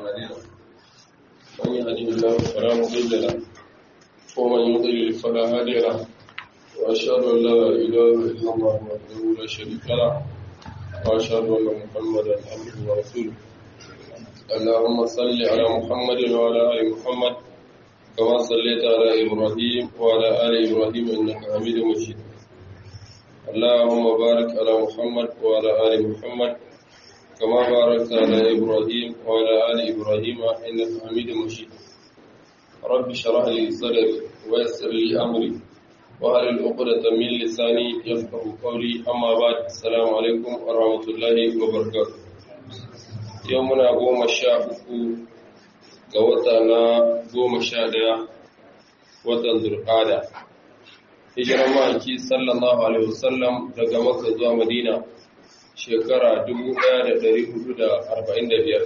أعمالنا من يهده الله فلا مضل له ومن يضلل فلا هادي له وأشهد أن لا إله إلا الله وحده لا شريك له وأشهد أن محمدا عبده ورسوله اللهم صل على محمد وعلى آل محمد كما صليت على إبراهيم وعلى آل إبراهيم إنك حميد مجيد اللهم بارك على محمد وعلى آل محمد كما باركت على إبراهيم وعلى آل إبراهيم إنك حميد مجيد رب اشرح لي صدري ويسر لي أمري وهل العقدة من لساني يفقه قولي أما بعد السلام عليكم ورحمة الله وبركاته يومنا قوم الشاء ga wata na goma sha ɗaya watan zurƙada hijiran ma'aiki sallallahu alaihi wasallam daga maka zuwa madina shekara 1445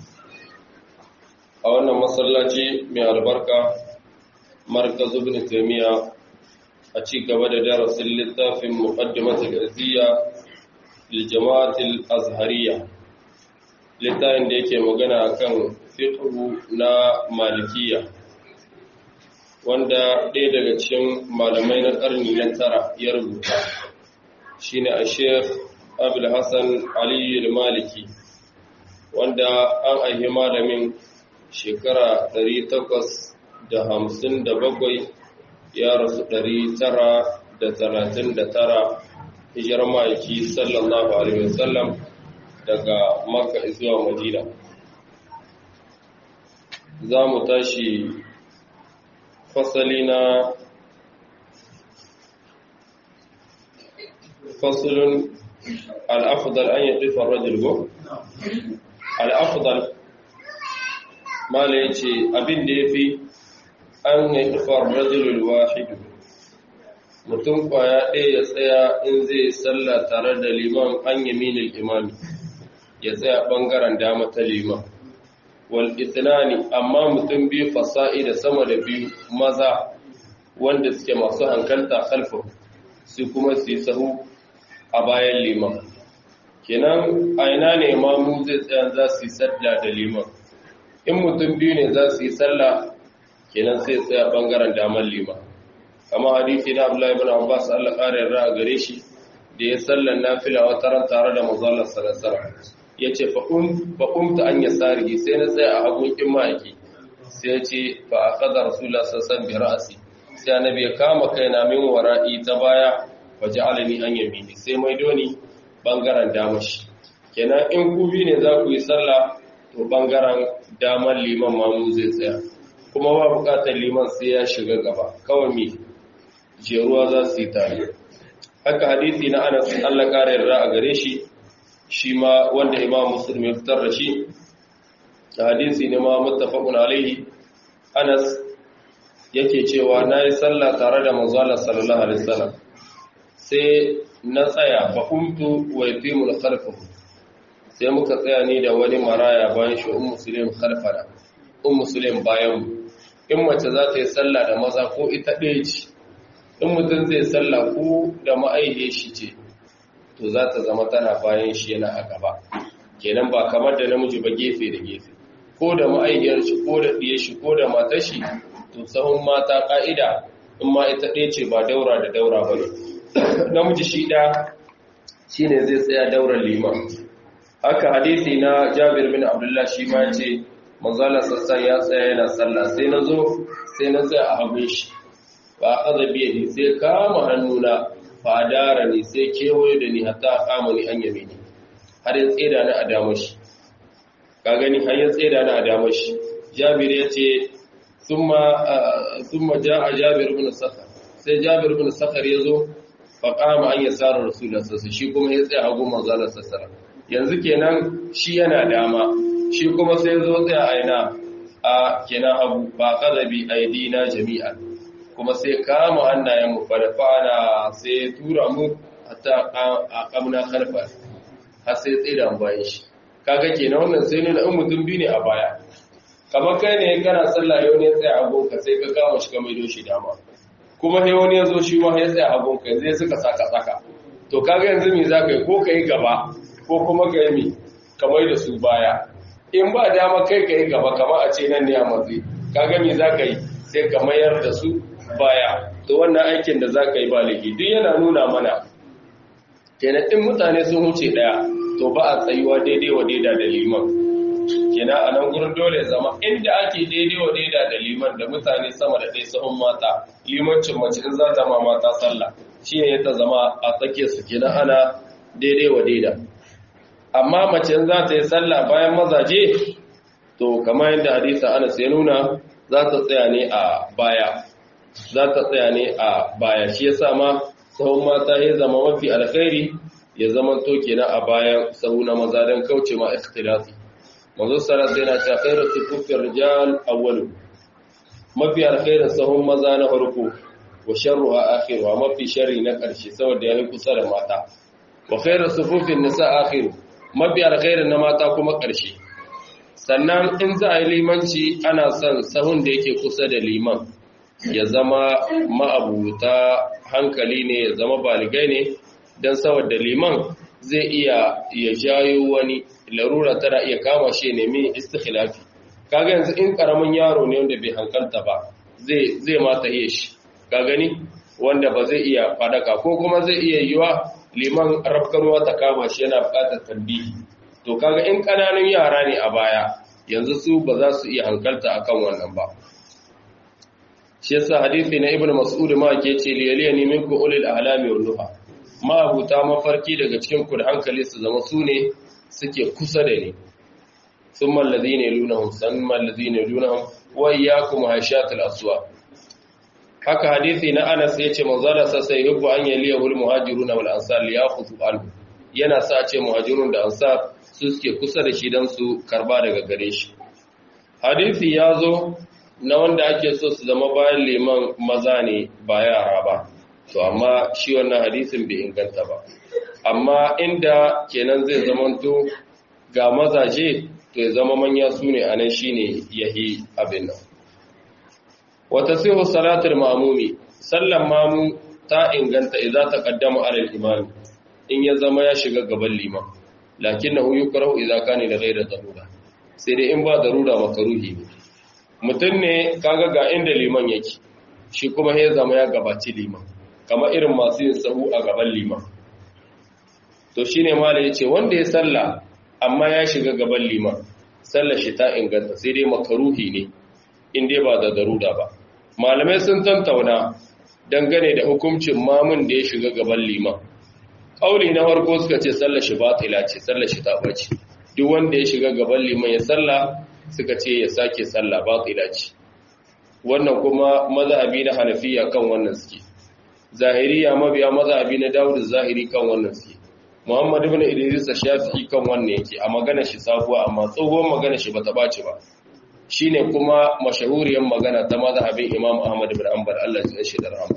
a wannan masallaci mai albarka markazu bin taimiyya a ci gaba da darasin littafin muqaddimatul izziya lil jama'atul azhariya littafin da yake magana akan fiqhu na malikiya wanda ɗaya daga cikin malamai na ƙarni na tara ya rubuta shine a sheikh abul hassan aliyu maliki wanda an aihi malamin shekara 857 ya rasu 939 hijirar ma'aiki sallallahu alaihi wasallam daga makka zuwa madina za mu tashi fasali na fasalin al'afudal an yi ƙifar rajul go? al'afudal mala ya ce abin da ya fi an yi ƙifar rajulul wahidu mutum kwaya ɗaya ya tsaya in zai sallah tare da liman an yaminin imami ya tsaya ɓangaren dama ta liman wal itnani amma mutum biyu fasa'i da sama da biyu maza wanda suke masu hankalta khalfa su kuma su yi sahu a bayan liman kenan a ina ne mamu zai tsaya za su yi sallah da liman in mutum biyu ne za su yi sallah kenan sai tsaya bangaren damar liman kama hadisi na Abdullahi ibn Abbas Allah ƙara yarda a gare shi da ya sallan nafila wata ran tare da manzon sallallahu alaihi ya ce faƙumta an yi tsari sai na tsaye a hagunkin ma'aiki sai ya ce ba a ƙaza rasula sassan bi ra'asi sai annabi ya kama kai na min wara'i ta baya waje alani an yamini sai mai doni ɓangaren damashi kenan in ku bi ne za ku yi sallah to ɓangaren damar liman mamu zai tsaya kuma ba buƙatar liman sai ya shiga gaba kawai mi jeruwa za su yi tare haka hadisi na anas allah ƙara yarda a gare shi shi ma wanda imam muslim ya fitar da shi da hadisi ne ma muttafaqun alaihi Anas yake cewa nayi sallah tare da manzo Allah sallallahu alaihi wasallam sai na tsaya fa kuntu wa yatimul khalfahu sai muka tsaya ni da wani maraya bayan shi ummu muslim khalfana ummu muslim bayan in mace za ta yi sallah da maza ko ita ɗaya ce in mutum zai sallah ko da ma'aihiyar shi ce to za ta zama tana bayan shi yana a gaba kenan ba kamar da namiji ba gefe da gefe ko da ma'aikiyar shi ko da ɗiye shi ko da matar shi to sahun mata ƙa'ida in ma ita ɗaya ce ba daura da daura ba ne namiji shi ɗa shi ne zai tsaya daular liman haka hadisi na jabir bin abdullah shi ma ce manzala sassan ya tsaya yana sallah sai na zo sai na tsaya a hagun shi ba a ƙaza biya sai kama hannuna fadara ne sai kewaye da ni hatta kama ni an yame ni har ya tseda ni a damar shi ka gani har ya tseda ni a damar shi jabir ya ce summa ja a jabir ibn sakhar sai jabir ibn sakhar ya zo fa kama an yasara rasulullah sallallahu shi kuma ya tsaya hagu manzo Allah sallallahu yanzu kenan shi yana dama shi kuma sai zo tsaya a ina a kenan hagu ba qadabi aidina jami'an kuma sai kama hannayenmu farfana sai tura mu hatta a kamna karfa har sai tsira bayan shi kaga kenan wannan sai nuna in mutum biyu ne a baya kamar kai ne kana sallah yau ne tsaya agonka sai ka kama shi ka maido shi dama kuma sai wani ya zo shi ma ya tsaya agonka zai suka saka saka to kaga yanzu me za ka yi ko ka yi gaba ko kuma ka yi mi ka mai da su baya in ba dama kai ka yi gaba kama a ce nan ne a matsi kaga me za ka yi sai ka mayar da su baya to wannan aikin da za ka yi ba laifi duk yana nuna mana kenan in mutane sun huce daya to ba a tsayuwa daidai wa daida da liman kenan a nan gurin dole zama inda ake daidai wa daida da liman da mutane sama da ɗaya sahun mata limancin mace in za ta ma mata sallah shi ne ta zama a tsakiyar su kenan ana daidai wa daida amma mace za ta yi sallah bayan mazaje to kamar yadda hadisa Anas ya nuna za ta tsaya ne a baya za ta tsaya ne a baya shi yasa ma sahun mata ya zama mafi alkhairi ya zama to kenan a bayan sahu na maza don kauce ma ikhtilafi manzo sallallahu alaihi wasallam khairu sufufir rijal awwalu mafi alkhairin sahun maza na farko wa sharruha akhiruha mafi sharri na karshe saboda yayi kusa da mata wa khairu sufufin nisa akhiru mafi alkhairin na mata kuma karshe sannan in za a yi limanci ana son sahun da yake kusa da liman ya zama ma'abuta hankali ne ya zama baligai ne don saboda liman zai iya ya jayo wani larura tana iya kama shi nemi istikhilafi kaga yanzu in karamin yaro ne wanda bai hankalta ba zai zai mata iya shi ka gani wanda ba zai iya fadaka ko kuma zai iya yiwa liman rafkarwa ta kama shi yana bukatar tambihi to kaga in kananun yara ne a baya yanzu su ba za su iya hankalta akan wannan ba shi yasa hadisi na ibnu mas'ud ma ke ce liyaliyani minkum ulil ahlami wan nuha ma abuta mafarki daga cikin ku da hankali su zama su ne suke kusa da ni thumma alladhina yalunhum thumma alladhina yalunhum wa iyyakum hashatul aswa haka hadisi na Anas yace manzala sa sai yubu an yaliyahu al muhajirun wal ansar liyakhudhu anhu yana sa ce muhajirun da ansar su suke kusa da shi dan su karba daga gare shi hadisi ya zo na wanda ake so su zama bayan liman maza ne ba yara ba to amma shi wannan hadisin bai inganta ba amma inda kenan zai zamanto ga mazaje to ya zama manya su ne anan shine yahi abin nan wata sihu salatul ma'mumi sallan mamu ta inganta idza taqaddama ala al-imam in ya zama ya shiga gaban liman lakinnahu yukrahu idza kana da ghayra darura sai dai in ba darura makaruhi ne mutum ne kaga ga inda liman yake shi kuma ya zama ya gabaci liman kamar irin masu yin sahu a gaban liman to shine mala yace wanda ya salla amma ya shiga gaban liman sallar shi ta inganta sai dai makaruhi ne in dai ba da daruda ba malamai sun tantauna dangane da hukuncin mamun da ya shiga gaban liman kauli na farko suka ce sallar shi batila ce sallar shi ta bace duk wanda ya shiga gaban liman ya salla suka ce ya sake salla batila ce wannan kuma mazhabi na hanafiya kan wannan suke zahiriya mabiya mazhabi na dawud zahiri kan wannan suke muhammad ibn idris shafi'i kan wannan yake a magana shi sabuwa amma tsohon magana shi bata bace ba shine kuma mashahuriyar magana ta mazhabin imam ahmad ibn hanbal Allah ya shi da rahama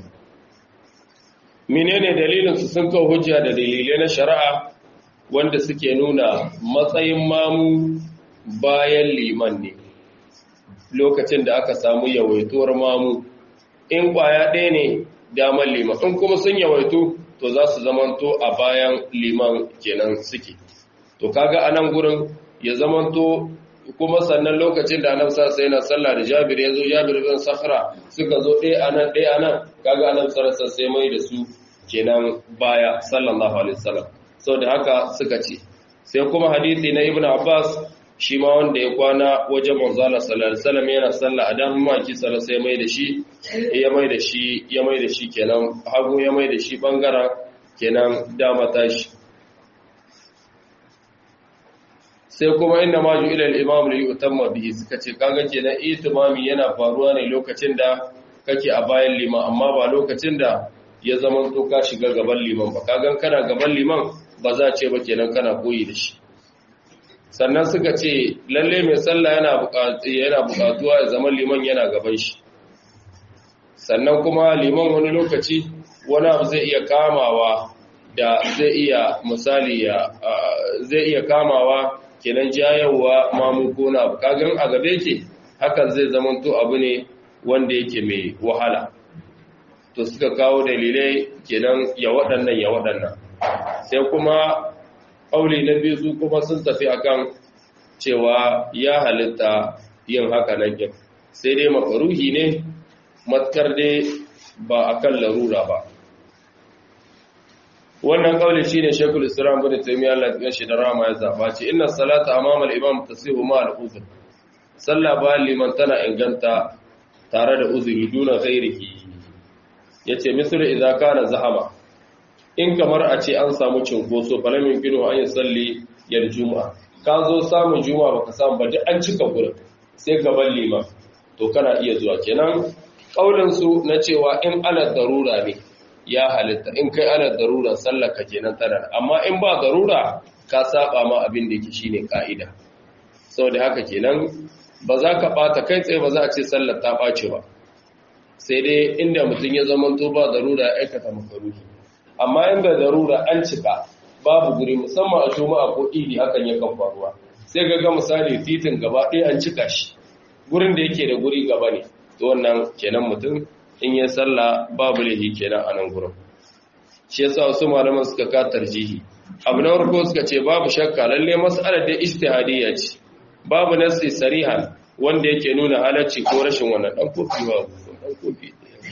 menene dalilin su sun kawo hujja da dalilai na shari'a wanda suke nuna matsayin mamu bayan liman ne lokacin da aka samu yawaituwar mamu in kwaya ɗaya ne damar liman in kuma sun yawaitu to za su zamanto a bayan liman kenan suke to kaga a nan gurin ya zamanto kuma sannan lokacin da annabi sai yana sallah da Jabir yazo Jabir bin Sakhra suka zo ɗaya anan ɗaya anan kaga annabi sallallahu sai mai da su kenan baya sallallahu alaihi wasallam saboda haka suka ce sai kuma hadisi na Ibn Abbas shi ma wanda ya kwana wajen manzala sallallahu alaihi wasallam yana sallah a dan maki sallallahu sai mai da shi ya mai da shi ya mai da shi kenan hagu ya mai da shi bangaren kenan dama tashi sai kuma inda ma ju ilal imam li yutamma bihi suka ce kaga kenan itimami yana faruwa ne lokacin da kake a bayan liman amma ba lokacin da ya zama to ka shiga gaban liman ba kagan kana gaban liman ba za ce ba kenan kana koyi da shi sannan suka ce lalle mai sallah yana yana buƙatuwa ya zama liman yana gaban shi sannan kuma liman wani lokaci wani abu zai iya kamawa da zai iya misali ya zai iya kamawa kenan jayawa mamu ko na abu kagan a gabe ke hakan zai zamanto abu ne wanda yake mai wahala to suka kawo dalilai kenan ya waɗannan ya waɗannan sai kuma ƙauli na biyu su kuma sun tafi akan cewa ya halitta yin haka nan kin sai dai makaruhi ne matkar dai ba akan larura ba wannan kauli shine Sheikhul Islam bin Taymiyyah Allah ya shi da rama ya zaba ce inna salata amama al-imam tasihu ma al-uzr sallah ba liman tana inganta tare da uzuri duna ghairihi yace misal idza kana zahama in kamar a ce an samu cinkoso falamin gino an yi salli yar juma'a ka zo samun juma'a baka samu ba duk an cika gurin sai gaban liman to kana iya zuwa kenan kaulin su na cewa in ala darura ne ya halitta in kai ala darura sallar ka kenan tana amma in ba darura ka saba ma abin da yake shine ka'ida saboda haka kenan ba za ka bata kai tsaye ba za a ce sallar ta ɓace ba sai dai inda mutum ya zama to ba darura ya aikata makaruhi amma inda darura an cika babu guri musamman a juma'a ko idi hakan yakan faruwa sai ga ga misali titin gaba ɗaya an cika shi gurin da yake da guri gaba ne to wannan kenan mutum in ya salla babu lahi kenan a nan gurin shi yasa wasu malaman suka ka tarjihi abu na farko suka ce babu shakka lalle mas'alar da ijtihadiyya ce babu nasi sarihan wanda yake nuna halacci ko rashin wannan dan kofi ba dan kofi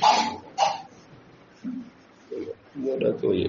da kawai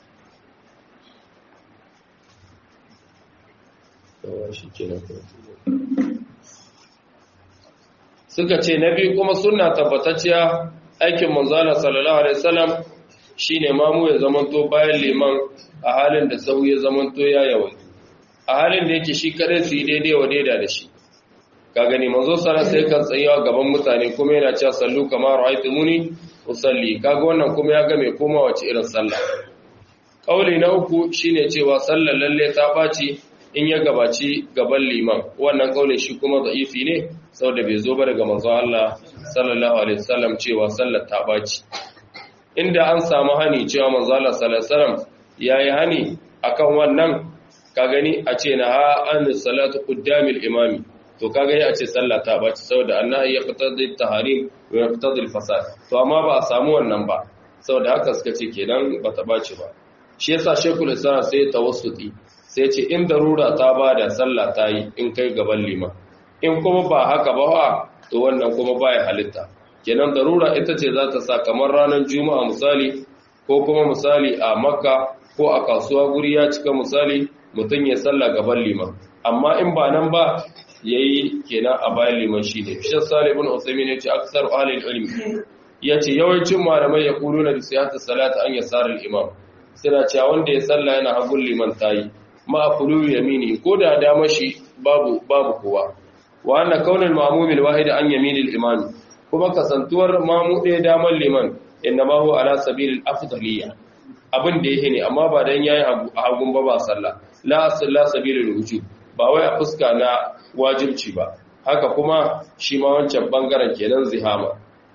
suka ce na biyu kuma suna tabbatacciya aikin manzana sallallahu alaihi wasallam shine mamu ya zamanto bayan liman a halin da sau ya zamanto ya yawan a halin da yake shi kadai su yi daidai wa daida da shi ka gani manzo sana sai kan tsayawa gaban mutane kuma yana cewa sallu kamar ra'aytumuni usalli kaga wannan kuma ya ga mai koma wace irin sallah kauli na uku shine cewa sallar lalle ta baci in ya gabaci gaban liman wannan kaulin shi kuma da'ifi ne saboda bai zo ba daga manzo Allah sallallahu alaihi wasallam cewa sallar ta baci inda an samu hani cewa manzo Allah sallallahu alaihi wasallam yayi hani akan wannan ka gani a ce na ha an salatu qaddamil imami to kaga ya ce sallah ta baci saboda annahi ya qatadi taharim wa yaqtadi al-fasad to amma ba a samu wannan ba saboda haka suka ce kenan ba ta baci ba shi yasa shekul islam sai tawassuti sai ce in darura ta bada sallah ta yi in kai gaban liman in kuma ba haka ba wa to wannan kuma baya halitta kenan darura ita ce za ta sa kamar ranar juma'a misali ko kuma misali a makka ko a kasuwa guri ya cika misali mutum ya sallah gaban liman amma in ba nan ba yayi kenan a bayan liman shi ne shi salih ibn usaymin yace aksar ahli ilmi yace yawancin malamai ya kuluna da siyata salata an yasar al-imam suna cewa wanda ya salla yana hagun liman tayi ma akulu yamini ko da dama shi babu babu kowa wa anna kaunal ma'mum al-wahid an yamin al-imam kuma kasantuwar mamu ɗaya damar liman innama huwa ala sabil al-afdaliyya abin da yake ne amma ba dan yayi hagun ba ba sallah la la sabil al-wujub ba wai a fuska na wajibci ba haka kuma shi ma wancan bangaren kenan zihama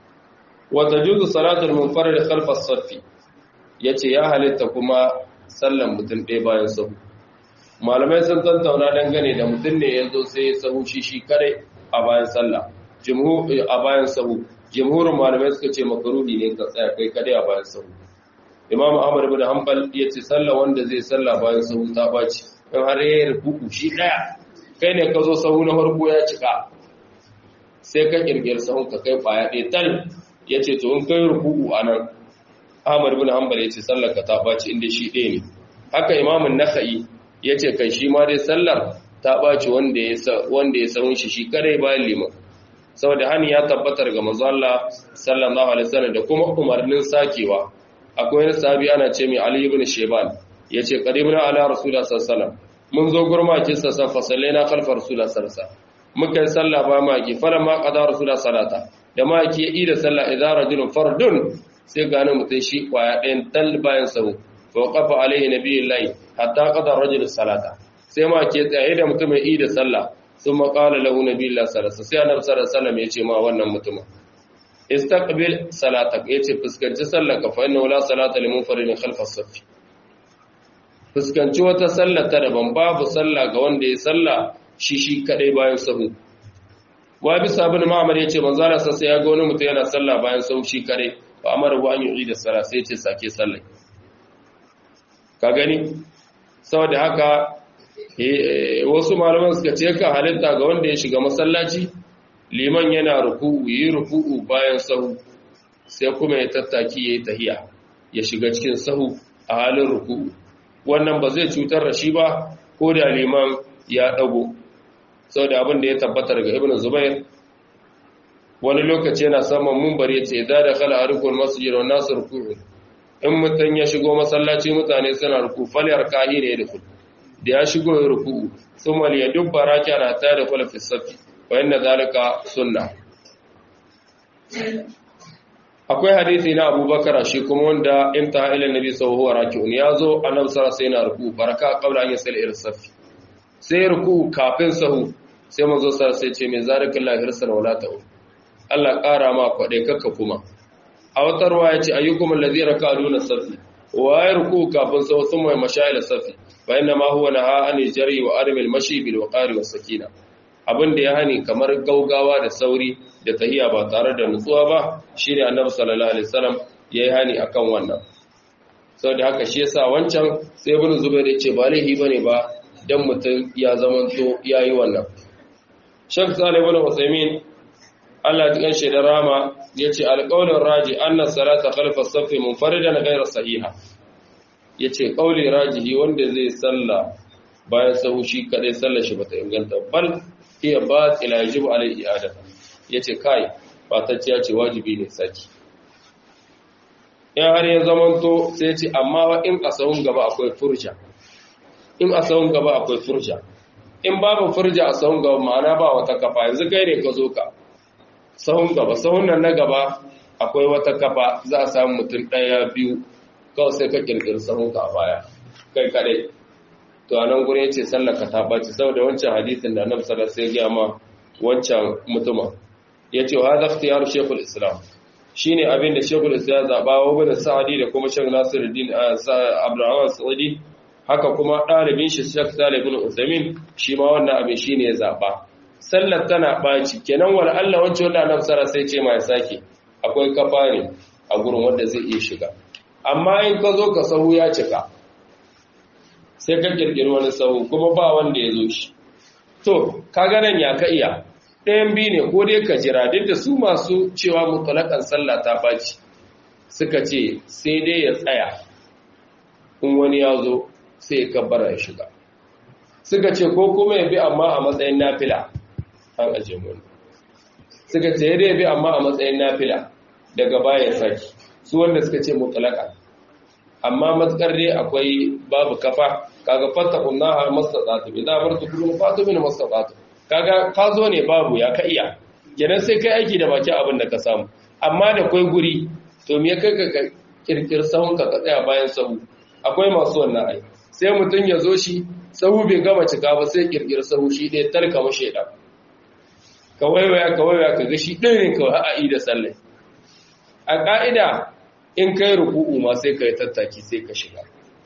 wa tajuzu salatul munfarid khalf as-saff yace ya halitta kuma sallan mutum ɗaya bayan sahu malamai sun tantauna dangane da mutum ne yanzu sai ya sahu shi shi kare a bayan sallah jumhur a bayan sahu jumhurin malamai suka ce makaruhi ne ka tsaya kai kare a bayan sahu imam ahmad ibn hanbal yace sallah wanda zai sallah bayan sahu ta baci in har yayin ruku shi daya kai ne ka zo sahu na farko ya cika sai ka kirkir sahun ka kai baya ɗaya tal ya ce to in kai ruku'u a nan ahmad bin hanbal ya ce sallar ka ta ɓaci inda shi ɗaya ne haka imamun naka'i ya ce kai shi ma dai sallar ta ɓaci wanda ya sahun shi shi kare bayan liman saboda hani ya tabbatar ga manzo Allah sallallahu alaihi wasallam da kuma umarnin sakewa akwai wani sahabi ana ce mai Ali ibn Shayban yace qadimna ala rasulullah sallallahu alaihi wasallam mun zo gurmakin sa san fasallaina khalfa rasulullah sallallahu alaihi wasallam muka yi sallah ba ma ki fara ma qada rasulullah salata da ma ki yi da sallah idza rajulun fardun sai gane mutun shi kwaya ɗayan dal bayan sahu fa qafa alaihi nabiyullahi hatta qada rajul salata sai ma ke tsaye da mutum yi da sallah sun maƙala lahu nabiyullahi sallallahu alaihi wasallam sai annabi sallallahu alaihi wasallam ya ce ma wannan mutumin istaqbil salatak yace fuskanci sallarka fa inna la salata lil munfaridin khalfa as-saff fuskanci wata sallar ta daban babu sallah ga wanda ya sallah shi shi kadai bayan sahu wa bisa ibn ma'mar yace manzo Allah sai ya ga wani mutum yana sallah bayan sahu shi kadai fa amara wa an yi da sallah sai yace sake sallah ka gani saboda haka wasu malaman suka ce ka halitta ga wanda ya shiga masallaci liman yana ruku'u yi ruku'u bayan sahu sai kuma ya tattaki ya yi tahiya ya shiga cikin sahu a halin ruku'u wannan ba zai cutar da shi ba ko da liman ya dago sau da abin da ya tabbatar ga ibn zubair wani lokaci yana saman mumbar ya ce da da kala harkar masjid wa nasu ruku'u in mutum ya shigo masallaci mutane suna ruku falyar kahi ne da kudu da ya shigo ya ruku sun wali ya dubba raki ana ta da kwala fisafi wayan da zalika sunna akwai hadisi na abubakar shi kuma wanda in ta ila nabi sallallahu alaihi wasallam ya zo annabi sallallahu alaihi wasallam ruku baraka qabla an yasal ila safi sai ruku kafin sahu sai manzo sallallahu alaihi ce mai zalikallahu hirsan wala ta'u Allah ƙara ma kwaɗe kakka kuma a wata ruwa ya ce ayyukum allazi raka duna safi wa ya ruku kafin sau sun mai mashayil safi fa inna ma huwa naha an jari wa armil mashi bil waqari was sakina abin da ya hani kamar gaugawa da sauri da tahiya ba tare da nutsuwa ba shine annabi sallallahu alaihi wasallam yayi hani akan wannan saboda haka shi yasa wancan sai ibn zubair ya ce ba laihi bane ba dan mutum ya zamanto yayi wannan Sheikh Salih ibn Uthaymeen Allah ya kanshe da rama yace alqaulur raji anna salata khalfa as-saff munfaridan ghayra sahiha yace qauli rajihi wanda zai salla bayan sahu shi kadai sallar shi bata inganta bal hiya batila yajibu alai i'adata yace kai fatacciya ce wajibi ne saki in har ya zamanto sai ce amma in a sahun gaba akwai furja in a sahun gaba akwai furja in babu furja a sahun gaba ma'ana ba wata kafa yanzu kai ne ka zo ka sahun gaba sahun nan na gaba akwai wata kafa za a samu mutum ɗaya biyu kawai sai ka kirkiri sahun ka a baya kai kadai to a nan gurin yace sallar ka ta ɓaci saboda wancan hadisin da annabi sallallahu alaihi wasallam ya wancan mutuma yace wa hadha ikhtiyar shaykhul islam shine abin da shaykhul islam zaba wa ibn sa'di da kuma shaykh nasiruddin abdurrahman sa'di haka kuma ɗalibin shi shaykh salih ibn usaimin shi ma wannan abin shine ya zaba sallar tana ɓaci kenan wal Allah wancan wanda annabi sallallahu sai ce ma ya sake akwai kafa ne a gurin wanda zai iya shiga amma in ka zo ka sahu ya cika sai ka kirkiri wani sahu kuma ba wanda ya zo shi to ka nan ya ka iya ɗayan biyu ne ko dai ka jira duk da su masu cewa mutalakan sallah ta ɓaci suka ce sai dai ya tsaya in wani ya zo sai ya kabbara ya shiga suka ce ko kuma ya bi amma a matsayin nafila an aje mun suka ce ya bi amma a matsayin nafila daga baya saki su wanda suka ce mutalaka amma matsakar dai akwai babu kafa kaga fattakun naha mastata'tu idan amartu kullu fatu min mastata'tu kaga ka zo ne babu ya ka iya kenan sai kai aiki da baki abin da ka samu amma da kai guri to me kai ka kirkir sahun ka tsaya bayan sahu akwai masu wannan ai sai mutum ya zo shi sahu bai gama cika ba sai kirkir sahu shi ɗaya tarka mashi ɗan ka waiwaya ka waiwaya ka ga shi ɗaya ne kawai a da sallai a ƙa'ida in kai ruku'u ma sai ka yi tattaki sai ka shiga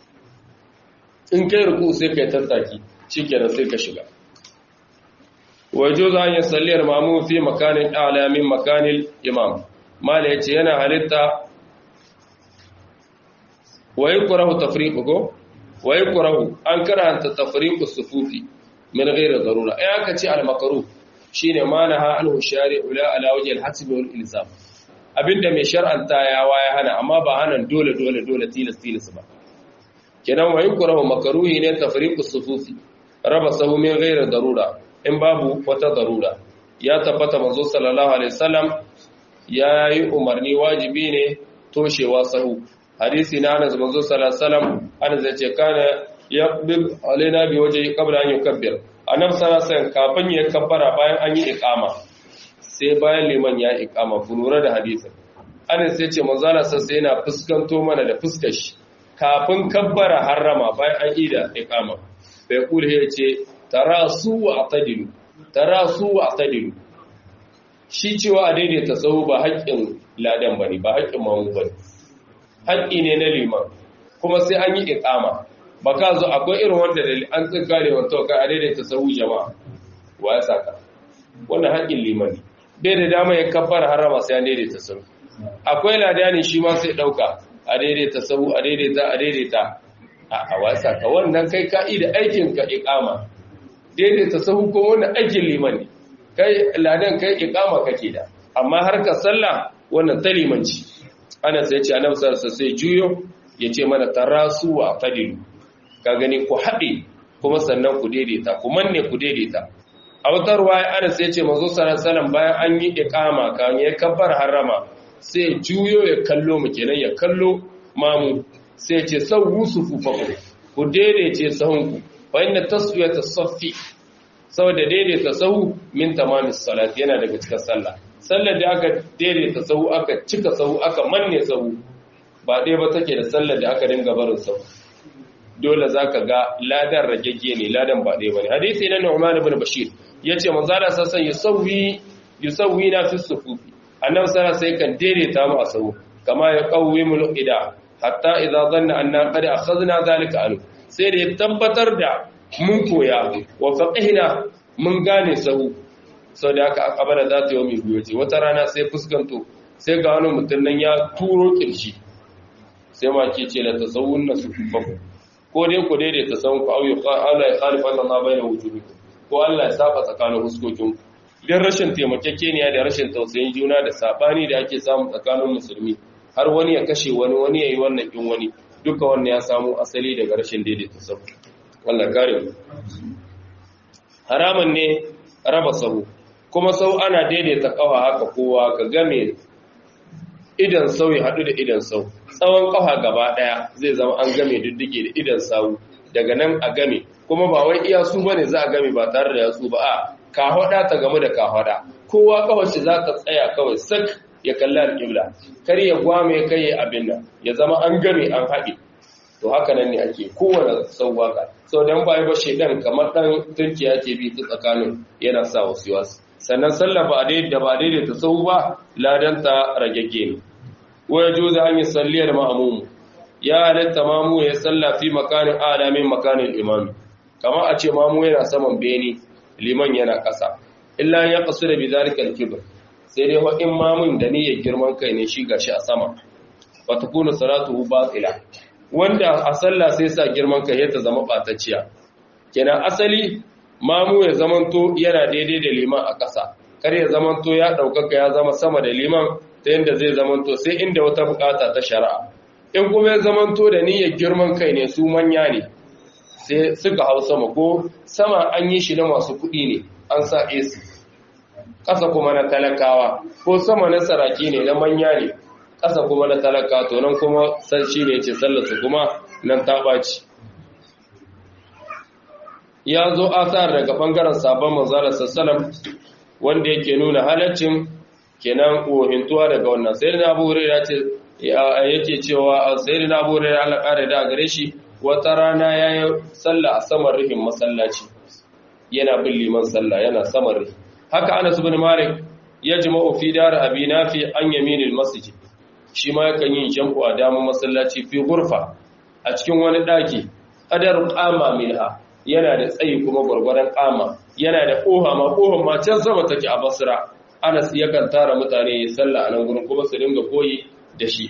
in kai ruku'u sai ka yi tattaki shi kenan sai ka shiga wajo za a yi salliyar mamu fi makanin alamin makanin imam mala ya ce yana halitta wa yi kurahu tafriƙu ko wa yi kurahu an karanta tafriƙu sufufi min gairar zarura ai aka ce al-makaru shine manaha anhu shari'u la ala wajhi al-hasb wal ilzam abinda mai shar'anta ya waya hana amma ba hanan dole dole dole tilas tilas ba kenan wa yukrahu makruhi ne tafriqu sufufi raba sahu min ghairi darura in babu wata darura ya tabbata manzo sallallahu alaihi wasallam ya yi umarni wajibi ne toshewa sahu hadisi na Anas manzo sallallahu alaihi wasallam Anas ya ce kana yaqbil alaina bi wajhi qabla an yukabbir annabi sallallahu alaihi wasallam kafin ya kabbara bayan an yi iqama sai bayan liman ya iqama ku lura da hadisin Anas sai ce manzo Allah sai yana fuskanto mana da fuskar shi kafin kabbara harrama bayan an ida iqama bai kula ya ce tarasu wa atadilu tarasu wa atadilu shi cewa a daidaita tsawo ba haƙƙin ladan bane ba haƙƙin mamu bane haƙƙi ne na liman kuma sai an yi iqama ba ka zo akwai irin wanda da an tsinka ne wata kai a daidaita tsawo jama'a wa ya saka wannan haƙƙin liman ne bai da dama ya kabbara harrama sai an daidaita tsawo akwai ladani shi ma sai ɗauka a daidaita sahu a daidaita a daidaita a wasa ka wannan kai ka'ida aikin ka iqama daidaita sahu ko wannan aikin liman ne kai ladan kai iqama kake da amma harkar sallah wannan ta limanci ana sai ce annabi sallallahu sai juyo yace mana tarasu wa fadilu ka gani ku haɗe kuma sannan ku daidaita ku manne ku daidaita a wata ruwaya ana sai ce manzo sallallahu bayan an yi iqama kan ya kabbar harama sai juyo ya kallo mu kenan ya kallo mamu sai ce sawu sufufakum ku daidaice sahunku fa inna taswiyata saffi saboda daidaita sahu min tamamis salat yana daga cikin sallah sallar da aka daidaita sahu aka cika sahu aka manne sahu ba ɗaya ba take da sallar da aka dinga barin sahu dole zaka ga ladan ragegge ne ladan ba ɗaya bane hadisi na Nu'man ibn Bashir yace manzo Allah sassan yusawwi yusawwi na fi sufufi annabi sallallahu alaihi kan daidaita mu a sahu kama ya qawwimul ida hatta idza dhanna anna qad akhadna zalika anhu sai da ya tabbatar da mun koya wa faqihna mun gane sahu sau da aka akabara za ta yi mai biyoce wata rana sai fuskanto sai ga wani mutum nan ya turo kirshi sai ma ke ce da ta sauwun na su faku ko dai ku daidai ta sauwun ku auyi Allah ya khalifa Allah na bayyana wujudu ko Allah ya saba tsakanin huskokin ku dan rashin taimakekeniya da rashin tausayin juna da sabani da ake samu tsakanin musulmi har wani ya kashe wani wani ya yi wannan kin wani duka wannan ya samu asali daga rashin daidaita sahu Allah kare mu haramun ne raba sahu kuma sau ana daidaita kawa haka kowa ka game idan sau ya haɗu da idan sau tsawon kawa gaba ɗaya zai zama an game diddige da idan sau daga nan a game kuma ba wai iya su bane za a game ba tare da yatsu ba a kahwada ta game da kahwada kowa kawai shi za ta tsaya kawai sak ya kalli alƙibla kar ya gwame kai ya abin nan ya zama an game an haɗe to haka nan ne ake kowane sauwaka sau dan baya ba shedan kamar dan turkiya ke bi ta tsakanin yana sa wasu wasu sannan sallah ba dai da ba daidai ta sau ba ladanta ragegge ne waya juza an yi salliyar ma'amumu ya halatta mamu ya salla fi makanin alamin makanin imami kama a ce mamu yana saman beni liman yana ƙasa illa ya kasu da bizalikal kibir sai dai in mamun da niyyar girman kai ne shi gashi a sama wa takunu salatuhu batila wanda a sallah sai sa girman kai ya ta zama batacciya kenan asali mamu ya zamanto yana daidai da liman a ƙasa kar ya zamanto ya ɗaukaka ya zama sama da liman ta yadda zai zamanto sai inda wata bukata ta shari'a in kuma ya zamanto da niyyar girman kai ne su manya ne sai suka hau sama ko sama an yi shi na masu kuɗi ne an sa AC ƙasa kuma na talakawa ko sama na saraki ne na manya ne ƙasa kuma na talaka to nan kuma san shi ne ce sallarsu kuma nan ta ɓaci ya zo asar daga ɓangaren sabon manzara sassalam wanda yake nuna halaccin kenan kohintuwa daga wannan sai na abu hurera ce yake cewa sai na abu hurera Allah ƙara da gare shi wata rana ya yi sallah a saman rihin masallaci yana bin liman sallah yana saman rihin haka anas bin malik ya jima'u fi dar abi nafi an yaminil masjid shi ma yakan yin jam'u a damar masallaci fi gurfa a cikin wani daki qadar qama minha yana da tsayi kuma gurgurdan qama yana da koha ma kohon ma can sama take a basra anas yakan tara mutane ya salla a nan gurin kuma su dinga koyi da shi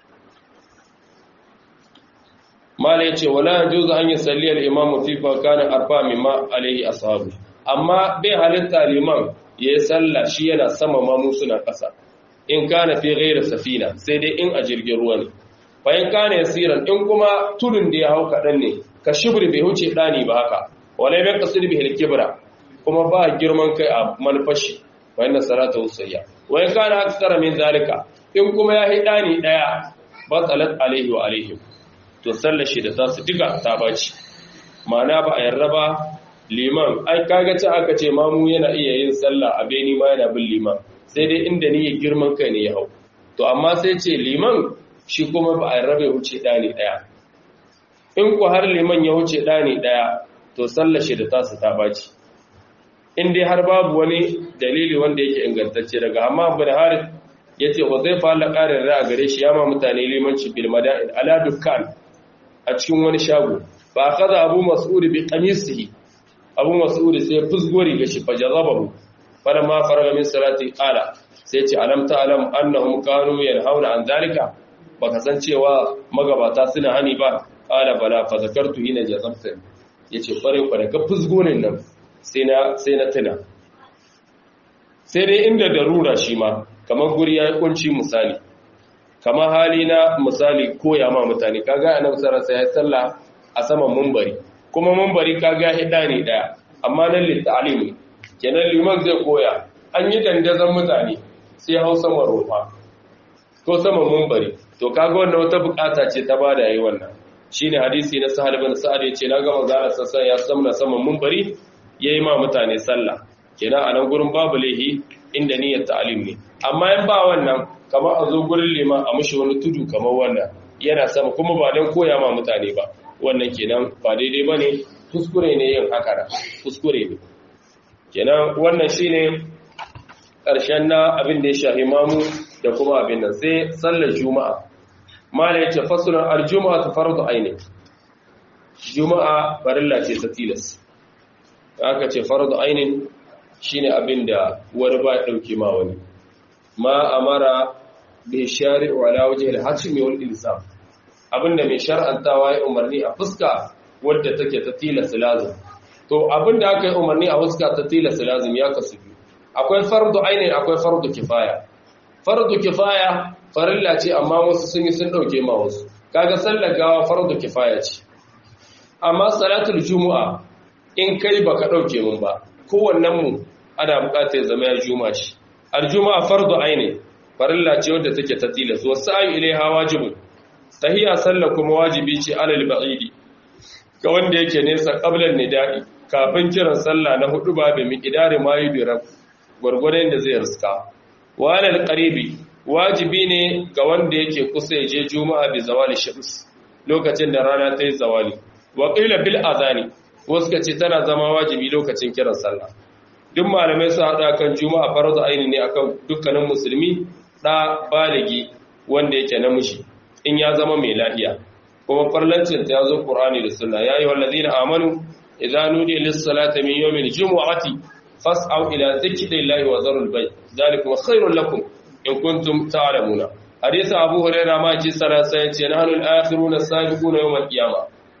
mala yace wala yajuzu an yusalli al-imam fi kana arfa mimma alayhi ashabu amma bai halitta liman ya salla shi yana sama ma mu suna kasa in kana fi ghairi safina sai dai in a jirgin ruwa ne fa in kana yasiran in kuma tudun da ya hau kadan ne ka shibri bai huce dani ba haka wala bai kasir bi al-kibra kuma ba girman kai a malfashi wa inna salata usayya wa in kana aksara min zalika in kuma ya hi dani daya batalat alaihi wa alaihim to sallar shi da tasu duka ta baci ma'ana ba a yarda ba liman ai kaga ci aka ce mamu yana iya yin sallah a beni ma yana bin liman sai dai inda ni ya girman kai ne ya hau to amma sai ce liman shi kuma ba a rabe wuce ɗani ɗaya in ku har liman ya wuce ɗani ɗaya to sallar shi da tasu ta baci in dai har babu wani dalili wanda yake ingantacce daga amma bin harith ya ce wa zai fara ƙarin ra'a gare shi ya ma mutane limanci bil mada'in ala dukkan a cikin wani shago ba kaza abu mas'ud bi qamisihi abu mas'ud sai fusgori ga shi fajazabahu falamma faraga min salati qala sai ce alam ta'lam annahum kanu yanhauna an zalika baka san cewa magabata suna hani ba qala bala fa zakartu hina jazamta yace kware kware ka fusgo ne nan sai na sai na tuna sai dai inda darura shi ma kamar guri ya kunci misali kamar hali na misali koya ma mutane kaga annabi sallallahu alaihi wasallam a saman munbari kuma munbari kaga hida ne daya amma nan littalim kenan liman zai koya an yi dandazon mutane sai hau saman rufa ko saman munbari to kaga wannan wata bukata ce ta bada yayi wannan shine hadisi na sahal bin sa'ad yace na ga manzo sassan ya samna saman munbari yayi ma mutane sallah kenan a nan gurin babu lehi inda niyyar ta'alim ne amma in ba wannan kamar a zo gurin liman a mushi wani tudu kamar wannan yana sama kuma ba don koya ma mutane ba wannan kenan ba daidai ba ne kuskure ne yin haka da kuskure ne kenan wannan shine ƙarshen na abin da ya shahi mamu da kuma abin nan sai sallar juma'a mala ya ce fasulan aljuma'a ta fardu aini juma'a farilla ce ta tilas aka ce fardu ainin shine abin da wani ba ya ɗauke ma wani ma amara bi shari'u ala wajhi al-hatmi wal ilzam abinda mai shar'antawa ya umarni a fuska wadda take ta tilasta lazim to abinda aka yi umarni a fuska ta tilasta lazim ya kasu biyu akwai fardu ainin akwai fardu kifaya fardu kifaya farilla ce amma wasu sun yi sun dauke ma wasu kaga sallar gawa fardu kifaya ce amma salatul jumu'a in kai baka dauke mun ba kowannen mu ana bukatar zama ya juma shi aljuma fardu aini farilla ce wadda take ta tilas wasu ayu ilaiha wajibun tahiyya sallah kuma wajibi ce alal ba'idi ga wanda yake nesa qablan nida'i kafin kiran sallah na hudu ba da miqdari ma yudira gurgurdan da zai riska wa alal qaribi wajibi ne ga wanda yake kusa je juma'a bi zawali shams lokacin da rana ta yi zawali wa qila bil adani wasu kace tana zama wajibi lokacin kiran sallah duk malamai su haɗa kan juma'a farzu aini ne akan dukkanin musulmi ɗa baligi wanda yake namiji in ya zama mai lahiya kuma farlancin ta zo qur'ani da sunna ya yi wallazina amanu idza nudiya lis-salati min yawmil jumu'ati fas'au ila dhikrillahi wa dharul bay dhalikum khairul lakum in kuntum ta'lamuna hadisi abu hurairah ma ji salasa yace nahnu al-akhiruna as-sabiquna yawm al-qiyamah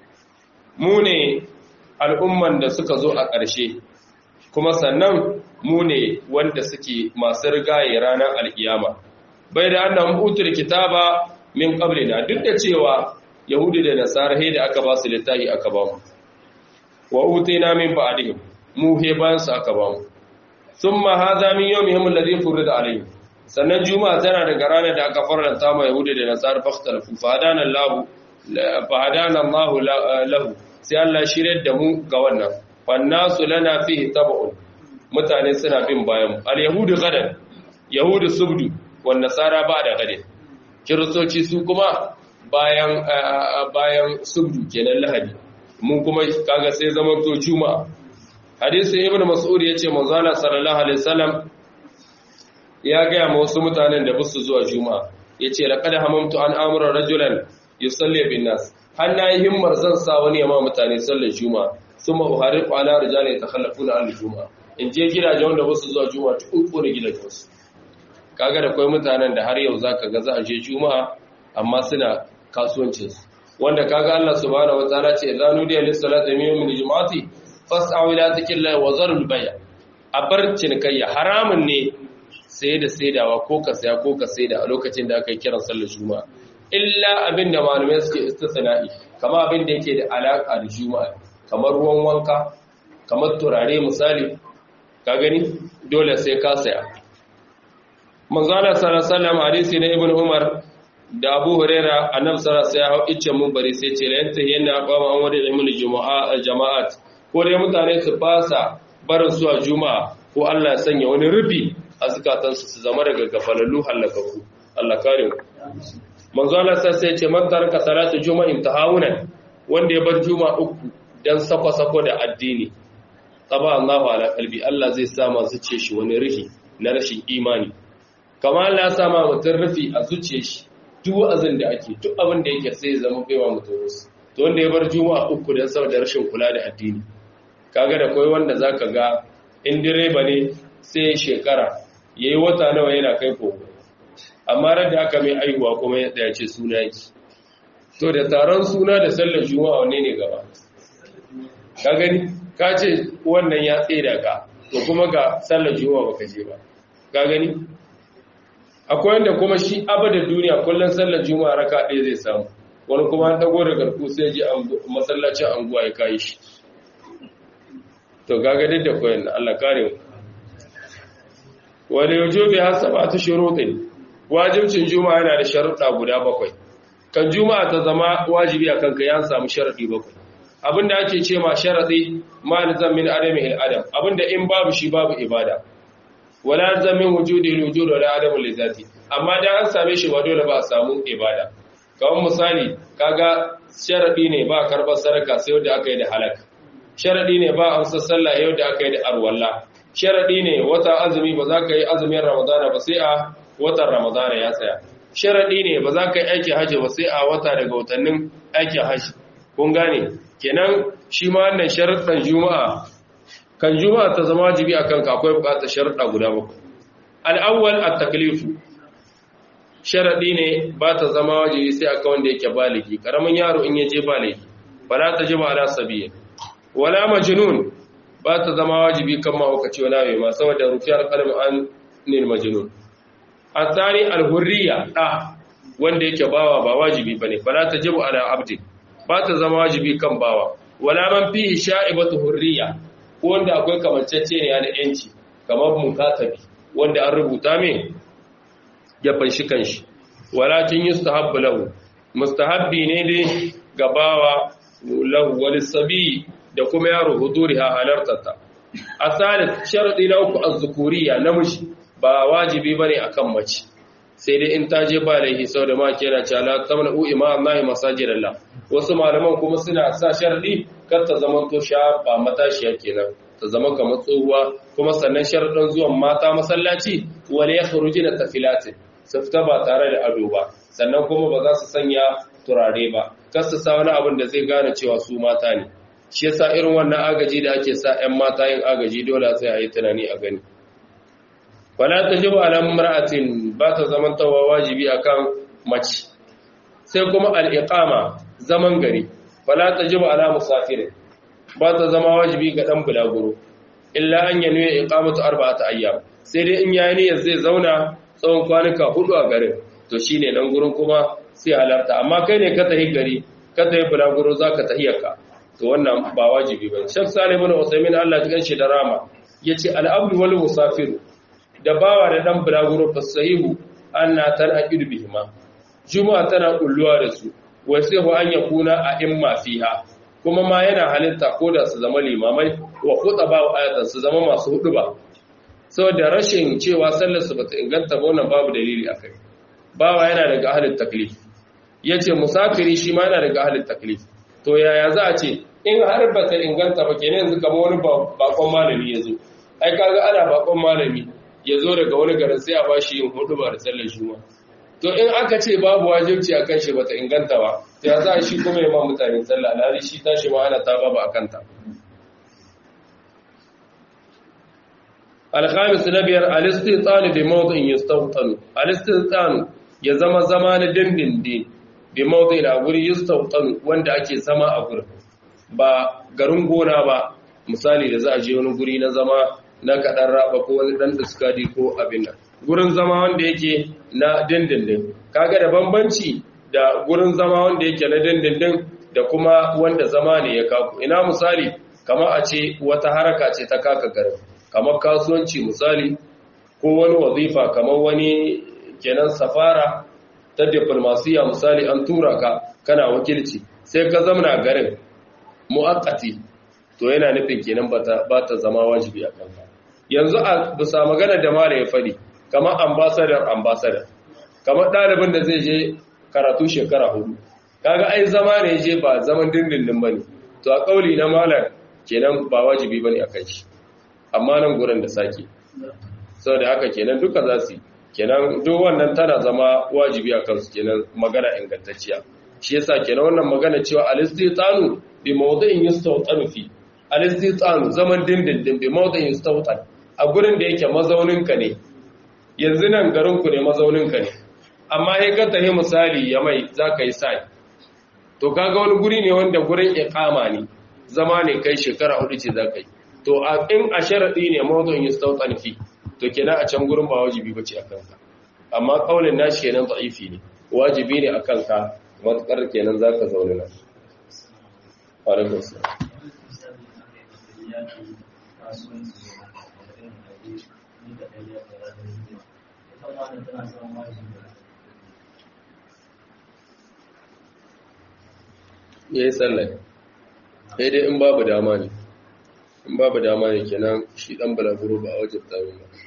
mu ne al'umman da suka zo a ƙarshe kuma sannan mu ne wanda suke masu rigaye ranar alkiyama bai da annan utul kitaba min qablina duk da cewa yahudi da nasara he da aka ba su littafi aka ba mu wa utina min ba'dihim mu he bayan su aka ba mu thumma hadha min yawmihim alladhi furida alayhim sannan juma'a tana daga ranar da aka faranta ma yahudi da nasara fakhtalafu fa hadana allah fa hadana allah lahu sai Allah shirye da mu ga wannan fannasu lana fihi tab'un mutane suna bin bayan al-yahudu gadan yahudu subdu wan nasara ba'da gadin kiristoci su kuma bayan bayan subdu kenan lahadi mun kuma kaga sai zaman to juma'a hadisi ibn mas'ud yace manzo Allah sallallahu alaihi wasallam ya ga ma wasu mutanen da busu zuwa juma'a yace laqad hamamtu an amura rajulan yusalli bin nas har na yi himmar zan sa wani yamma mutane sallar juma'a sun ma'uhari kwana rijali ta khallafuna al juma'a in je gidaje wanda ba su zuwa juma'a ta uku da gidajen su kaga da kwai mutanen da har yau zaka ga za a je juma'a amma suna kasuwancin su wanda kaga Allah subhanahu wataala ce idza nudiya lis salati min yawmil jumu'ati fas'au ila dhikrillahi wa zarul bay' a bar cinikayya haramun ne saye da saidawa ko ka saya ko ka saida a lokacin da aka yi kiran sallar juma'a illa abin da malamai suke istisna'i kamar abin da yake da alaƙa da juma'a kamar ruwan wanka kamar turare misali ka gani dole sai ka saya manzala sallallahu alaihi hadisi na ibnu umar da abu huraira annabi sallallahu alaihi wasallam ya hau mun bari sai ce la yanta yana qama an wadi ilmul jumu'a jama'at ko dai mutane su fasa barin su a juma'a ko Allah ya sanya wani rufi a zukatansu su zama daga gafalallu halakaku Allah kare mu manzo Allah sai ya ce man taraka salatu juma'a imtihawunan wanda ya bar juma'a uku dan sako-sako da addini taba Allahu ala qalbi Allah zai sa ma zuciye shi wani rihi na rashin imani kamar Allah ya sa ma mutun rufi a zuciye shi duk wa'azin da ake duk abin da yake sai ya zama baiwa mutum wasu to wanda ya bar juma'a uku dan saboda rashin kula da addini kaga da koi wanda zaka ga in direba ne sai shekara yayi wata nawa yana kai koko amma ran da aka mai aihuwa kuma ya tsaya ce suna yake to da taron suna da sallar juma'a wanne ne gaba ka gani ka ce wannan ya tsere ka to kuma ga sallar juma'a baka je ba ka gani akwai wanda kuma shi abada duniya kullum sallar juma'a raka ɗaya zai samu wani kuma an dago da garku sai ji masallacin anguwa ya kayi shi to gaga duk da koyon Allah kare mu wani yajo bai hasa ba ta shuruɗin wajibcin juma'a yana da sharuɗa guda bakwai kan juma'a ta zama wajibi a kanka ya samu sharaɗi bakwai abinda ake ce ma sharaɗi ma nizam min adami il adam abinda in babu shi babu ibada wala zamin wujudi wujud wala adamu lizati amma dan an same shi ba dole ba a samu ibada kawai misali kaga sharadi ne ba karbar saraka sai wanda aka yi da halak sharadi ne ba amsa sallah yau da aka yi da arwalla sharadi ne wata azumi ba za ka yi azumin ramadana ba sai a watan ramadana ya tsaya sharadi ne ba za ka yi aikin hajji ba sai a wata daga watannin aikin hajji kun gane kenan shi ma wannan sharuɗan juma'a kan juma'a ta zama wajibi akan ka akwai bukatar sharuɗa guda bakwai al-awwal at-taklifu sharaɗi ne ba ta zama wajibi sai aka wanda yake baligi ƙaramin yaro in yaje baligi ba za ta ji ba ala sabiya wala majnun ba ta zama wajibi kan mahaukaci wala mai ma saboda rufiyar kalmi an nil majnun asani alhurriya da wanda yake bawa ba wajibi bane ba za ta ji ala abdi ba ta zama wajibi kan bawa wala man fihi sha'ibatu hurriya ko wanda akwai kamancece ne na yanci kamar mukatabi wanda an rubuta mai ya fanshi kanshi walakin yustahabbu lahu mustahabbi ne dai gabawa lahu wal sabi da kuma yaro huduriha halartata asalis sharadi na uku az-zukuriya namiji ba wajibi bane akan mace sai dai in ta je ba laihi sau da ma kira cha la tamna'u ima Allah masajidallah wasu malaman kuma suna sa sharadi kar ta zama to sha ba matashiya kenan ta zama kamar tsohuwa kuma sannan sharadin zuwan mata masallaci wal yakhrujuna tafilatin su fita ba tare da ado ba sannan kuma ba za su sanya turare ba kar su sa wani abin da zai gane cewa su mata ne shi yasa irin wannan agaji da ake sa 'yan mata yin agaji dole sai a yi tunani a gani wala tajibu ala mar'atin ba ta zamantawa wajibi akan mace sai kuma al-iqama zaman gari wala tajibu ala musafirin ba ta zama wajibi ga dan bulaguro illa an yanwe iqamatu arba'ati ayyam sai dai in yayi niyyar zai zauna tsawon kwanuka hudu a garin to shine nan gurin kuma sai halarta amma kai ne ka tahi gari ka tahi bulaguro zaka tahiyarka to wannan ba wajibi bane Sheikh Salim ibn Usaymin Allah ya ganshi da rama yace al-abdu wal musafir da bawa da dan bulaguro fasahihu anna tanaqid bihima juma'a tana kulluwa da su wa sai an yakuna a imma fiha kuma ma yana halitta ko da su zama limamai wa khutaba wa ayatan su zama masu hudu ba saboda rashin cewa sallar su bata inganta ba wannan babu dalili akai bawa yana daga ahlul taklif yace musafiri shi ma yana daga ahlul taklif to yaya za a ce in har ba ta inganta ba kenan yanzu kamar wani bakon malami ya zo ai kaga ana bakon malami ya zo daga wani garin sai a ba shi yin hudu ba da sallar juma to in aka ce babu wajibci a kan shi ba ta inganta ba to ya za a shi kuma ya ma mutane sallah alhali shi tashi ma ana ta ba a kanta alhamis na biyar alistitanu bi mawdu'in yastawtanu alistitanu ya zama zama na dindindin bi mawdu'in a guri yastawtanu wanda ake zama a gurin ba garin gona ba misali da za a je wani guri na zama na kaɗan raba ko wani ɗan diskadi ko abin nan gurin zama wanda yake na dindindin kaga da bambanci da gurin zama wanda yake na dindindin da kuma wanda zama ne ya kaku ina misali kamar a ce wata haraka ce ta kaka garin kamar kasuwanci misali ko wani wazifa kamar wani kenan safara ta diplomasiya misali an tura ka kana wakilci sai ka zamana garin mu'akkati to yana nufin kenan ba ta zama wajibi a kanka yanzu a bisa magana da mara ya faɗi kamar ambasadar ambasadar kamar ɗalibin da zai je karatu shekara hudu kaga ai zama ne je ba zaman dindindin bane to a kauli na malar kenan ba wajibi bane a kai shi amma nan gurin da sake saboda haka kenan duka za su kenan duk wannan tana zama wajibi a kansu kenan magana ingantacciya shi yasa kenan wannan magana cewa al-istitanu bi mawdi'in yastawtanu fi al-istitanu zaman dindindin bi mawdi'in yastawtan a gurin da yake mazaunin ka ne yanzu nan garin ku ne mazaunin ka ne amma sai ka tahi misali ya mai zaka yi sai to kaga wani guri ne wanda gurin iqama ne zama ne kai shekara hudu ce zaka yi to in a sharadi ne mawdu'in yastawtan fi to kenan a can gurin ba wajibi bace akan ka amma kaulin nashi kenan da'ifi ne wajibi ne akan ka matakar kenan zaka zauna nan alaikum salam ya yi tsallar sai dai in babu dama ne in babu dama ne kenan shi dan balaguro ba a wajen tsarin ba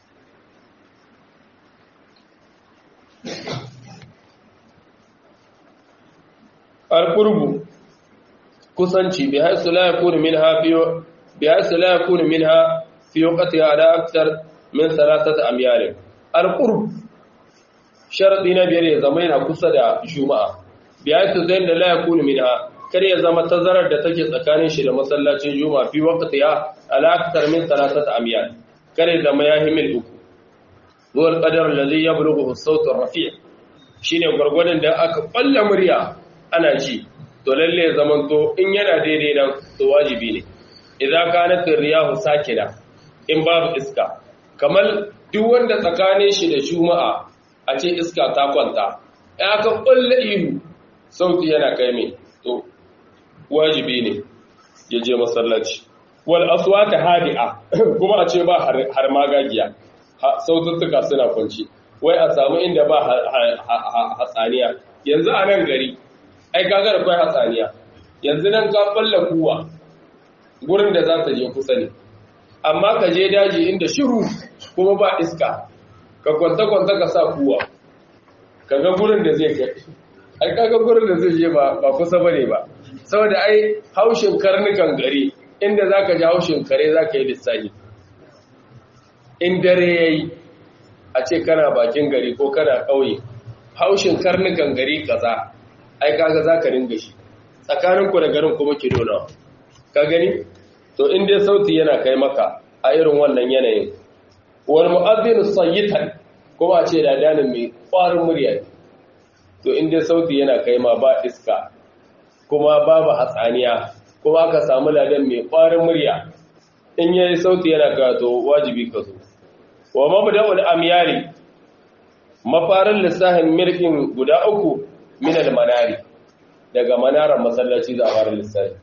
alƙurbu kusanci bi haisu la yakunu minha fiyo bi haisu la yakunu minha fi waqtiha ala akthar min thalathati amyal alqurb sharadi na biyar ya zama yana kusa da juma'a bi haisu zain da la yakunu minha kar ya zama tazarar da take tsakanin shi da masallacin juma'a fi waqtiha ala akthar min thalathati amyal kar ya zama ya himil uku huwa alqadar alladhi yablughu as-sawt ar-rafi' shine gurgurdan da aka balla murya ana ji to lalle zaman to in yana daidai nan to wajibi ne idza kanat riyahu sakina in babu iska kamar duk wanda tsakanin shi da juma'a a ce iska ta kwanta in aka kulle ihu sauti yana kai mai to wajibi ne ya je masallaci wal aswata hadi'a kuma a ce ba har magagiya saututtuka suna kwanci wai a samu inda ba hatsaniya yanzu a nan gari ai kaga da kai hatsaniya yanzu nan ka balla kuwa gurin da za ta je kusa ne amma ka je daji inda shiru kuma ba iska ka kwanta kwanta ka sa kuwa kaga gurin da zai kai ai kaga gurin da zai je ba ba kusa bane ba saboda ai haushin karnukan gari inda zaka ji haushin kare zaka yi lissafi in dare yayi a ce kana bakin gari ko kana kauye haushin karnukan gari kaza ai kaga zaka ringa shi tsakanin ku da garin kuma ki dona ka gani to in dai sauti yana kai maka a irin wannan yanayin wal mu'adhdhin sayyitan kuma a ce da danin mai kwarin murya to in dai sauti yana kai ma ba iska kuma babu hatsaniya kuma aka samu ladan mai kwarin murya in yayi sauti yana kai to wajibi ka zo wa mabda'ul amyari mafarin lissahin milkin guda uku min al-manari daga manarar masallaci za a fara lissafi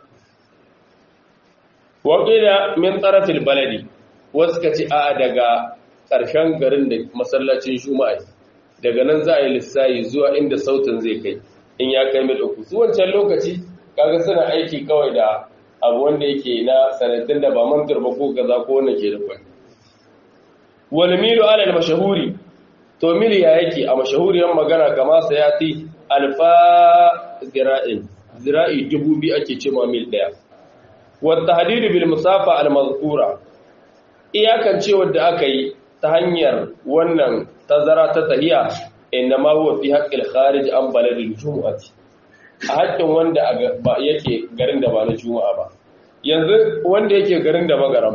wa qila min tarafil baladi wasu ka ce a daga ƙarshen garin da masallacin juma'a daga nan za a yi lissafi zuwa inda sautin zai kai in ya kai mil uku su wancan lokaci kaga suna aiki kawai da abu wanda yake na sanadin da ba mantar ba ko gaza ko wanda ke da kwai wal milu ala al mashahuri to mil ya yake a mashahuriyar magana kama sayati alfa zira'in zira'i dubu biyu ake ce ma mil daya wa tahdidu bil musafa al mazkura iyakan ce wanda aka yi ta hanyar wannan tazara ta tahiya inna ma huwa fi haqqil kharij an baladil jumu'ati a haƙƙin wanda yake garin da ba na juma'a ba yanzu wanda yake garin da magaram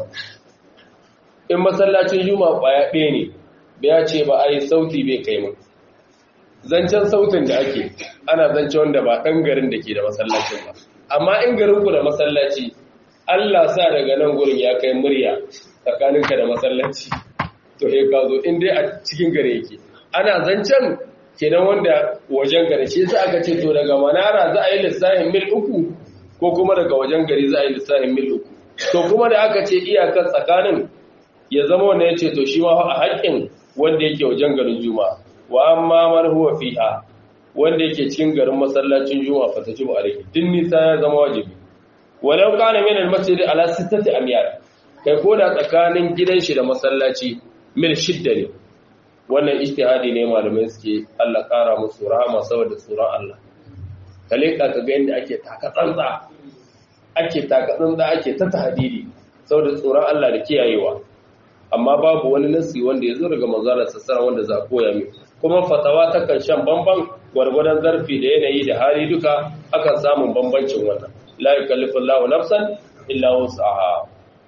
in masallacin juma'a kwaya ɗaya ne ya ce ba a yi sauti bai kai mun zancen sautin da ake ana zance wanda ba ɗan garin da ke da masallacin ba amma in garin ku da masallaci Allah sa daga nan gurin ya kai murya tsakaninka da masallaci to ya ka zo in dai a cikin gare yake ana zancen kenan wanda wajen gari shi sai aka ce to daga manara za a yi lissafin mil uku ko kuma daga wajen gari za a yi lissafin mil uku to kuma da aka ce iyakar tsakanin ya zama wanda ya ce to shi ma a haƙƙin wanda yake wajen garin juma'a wa amma man huwa fiha wanda yake cikin garin masallacin juma'a fa tajibu alayhi din nisa ya zama wajibi walau kana min al-masjid ala sittati amyar kai ko da tsakanin gidan shi da masallaci mil shidda ne wannan ijtihadi ne malamai suke Allah kara musu rahama saboda tsoron Allah kale ka ga yanda ake taka tsantsa ake taka tsantsa ake ta tahdidi saboda tsoron Allah da kiyayewa amma babu wani nasi wanda ya zo daga manzalar sassara wanda za a koya mai kuma fatawa ta kan shan bamban gwargwadon zarfi da yanayi da hali duka akan samun bambancin wannan la yukallifu Allahu nafsan illa wus'aha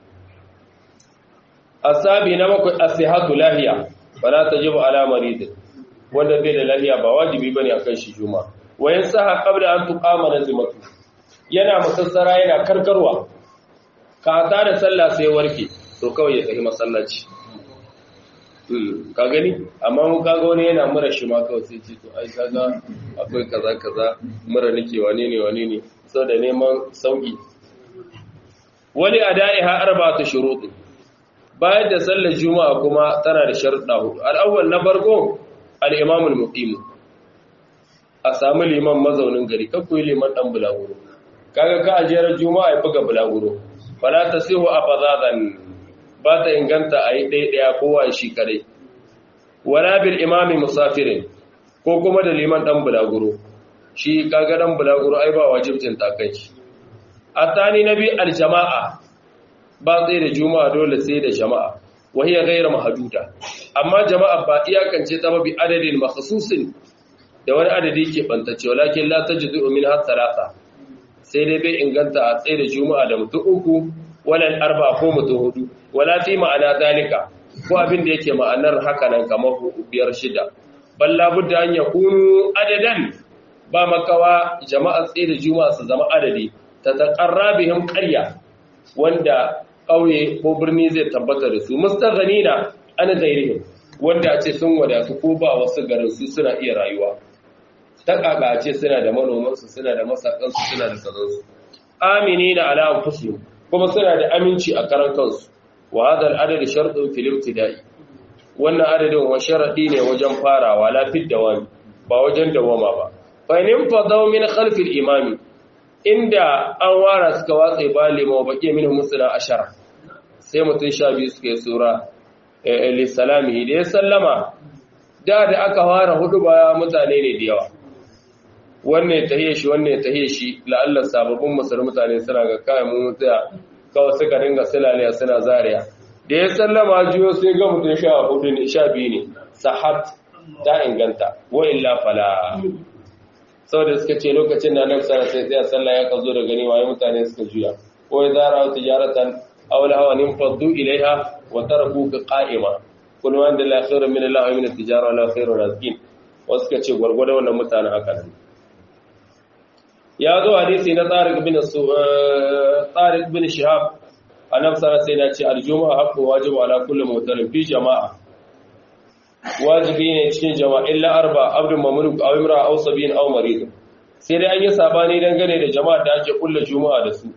asabi na bakwai asihatu lahiya fala tajibu ala marid wanda bai da lahiya ba wajibi bane akan shi juma wa yansaha qabla an tuqama nazimatu yana masassara yana karkarwa ka ta da sallah sai warke to kawai ya tafi masallaci ka gani amma mun kaga wani yana mura shi ma kawai sai ce to ai kaga akwai kaza kaza mura nake wane ne wane ne saboda neman sauki wani adaiha arba'atu shuruط bayan da sallar juma'a kuma tana da sharuɗa hudu al-awwal na farko al-imam al-muqim a samu liman mazaunin gari kakku liman dan bulaguro kaga ka ajiyar juma'a ya buga bulaguro fala tasihu afazadan ba ta inganta a yi ɗaiɗaya kowa shi kare wala bil imami musafirin ko kuma da liman ɗan bulaguro shi kaga ɗan bulaguro ai ba wajibcin takai shi a tani na bi aljama'a ba tsaye da juma'a dole sai da jama'a wahiyar gaira mahaduda amma jama'a ba iyakance ta mabi adadin makhasusin da wani adadi ke bantacce walakin la tajidu min har talata sai dai bai inganta a tsaye da juma'a da mutum uku walal arba ko mutum hudu wala fi ma'ana dalika ko abin da yake ma'anar haka nan kamar biyar shida balla budda an yakunu adadan ba makawa jama'a tsaye da juma'a su zama adadi ta taqarra bihim qarya wanda kauye ko birni zai tabbata da su mustaghanina an ghairihim wanda a ce sun wadatu ko ba wasu garin su suna iya rayuwa ta kaka ce suna da manomansu suna da masakansu suna da kazansu aminina ala anfusihim kuma suna da aminci a karan kansu wa hadha al-adad shartun fil ibtida'i wannan adadin wa sharadi ne wajen farawa la fid dawami ba wajen dawama ba fa in fadaw min khalf al-imami inda an wara suka watsa ba lima baqi min musala ashara sai mutun sha biyu suka yi sura li salamihi da ya sallama da da aka fara hudu ba mutane ne da yawa wannan tahiye shi wannan tahiye shi la'alla sababbin musulmi mutane suna ga kayan mu mutaya kawai suka dinga silaliya suna zariya da ya sallama jiyo sai ga mutum sha hudu ne sha biyu ne sahat ta inganta wa illa fala saboda suka ce lokacin da nan sana sai tsaya sallah ya ka zo da gani waye mutane suka juya ko ya zara wata tijaratan aw la hawanin faddu ilaiha wa tarakuka qa'ima kullu man da la khairu min Allah wa min at-tijara la khairu razqin wasu suka ce gwargwado wannan mutanen haka ne ya zo hadisi na tsarik bin tsarik bin shihab annabi sallallahu alaihi wasallam ce aljuma'a haqqu wajibu ala kulli mutalin fi jama'a wajibi ne cikin jama'a illa arba abdul mamluk aw imra aw sabin aw marid sai dai an yi sabani dangane da jama'a da ake kulla juma'a da su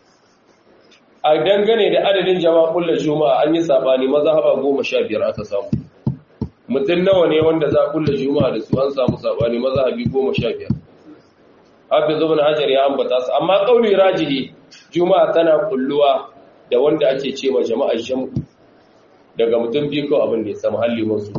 a dangane da adadin jama'a kulla juma'a an yi sabani mazhaba 15 aka samu mutum nawa ne wanda za kulla juma'a da su an samu sabani mazhabi 15 hafiz ibn hajar ya ambata su amma kauli rajihi juma'a tana kulluwa da wanda ake ce ma jama'ar jam'u daga mutum biyu ko abin da ya samu halli masu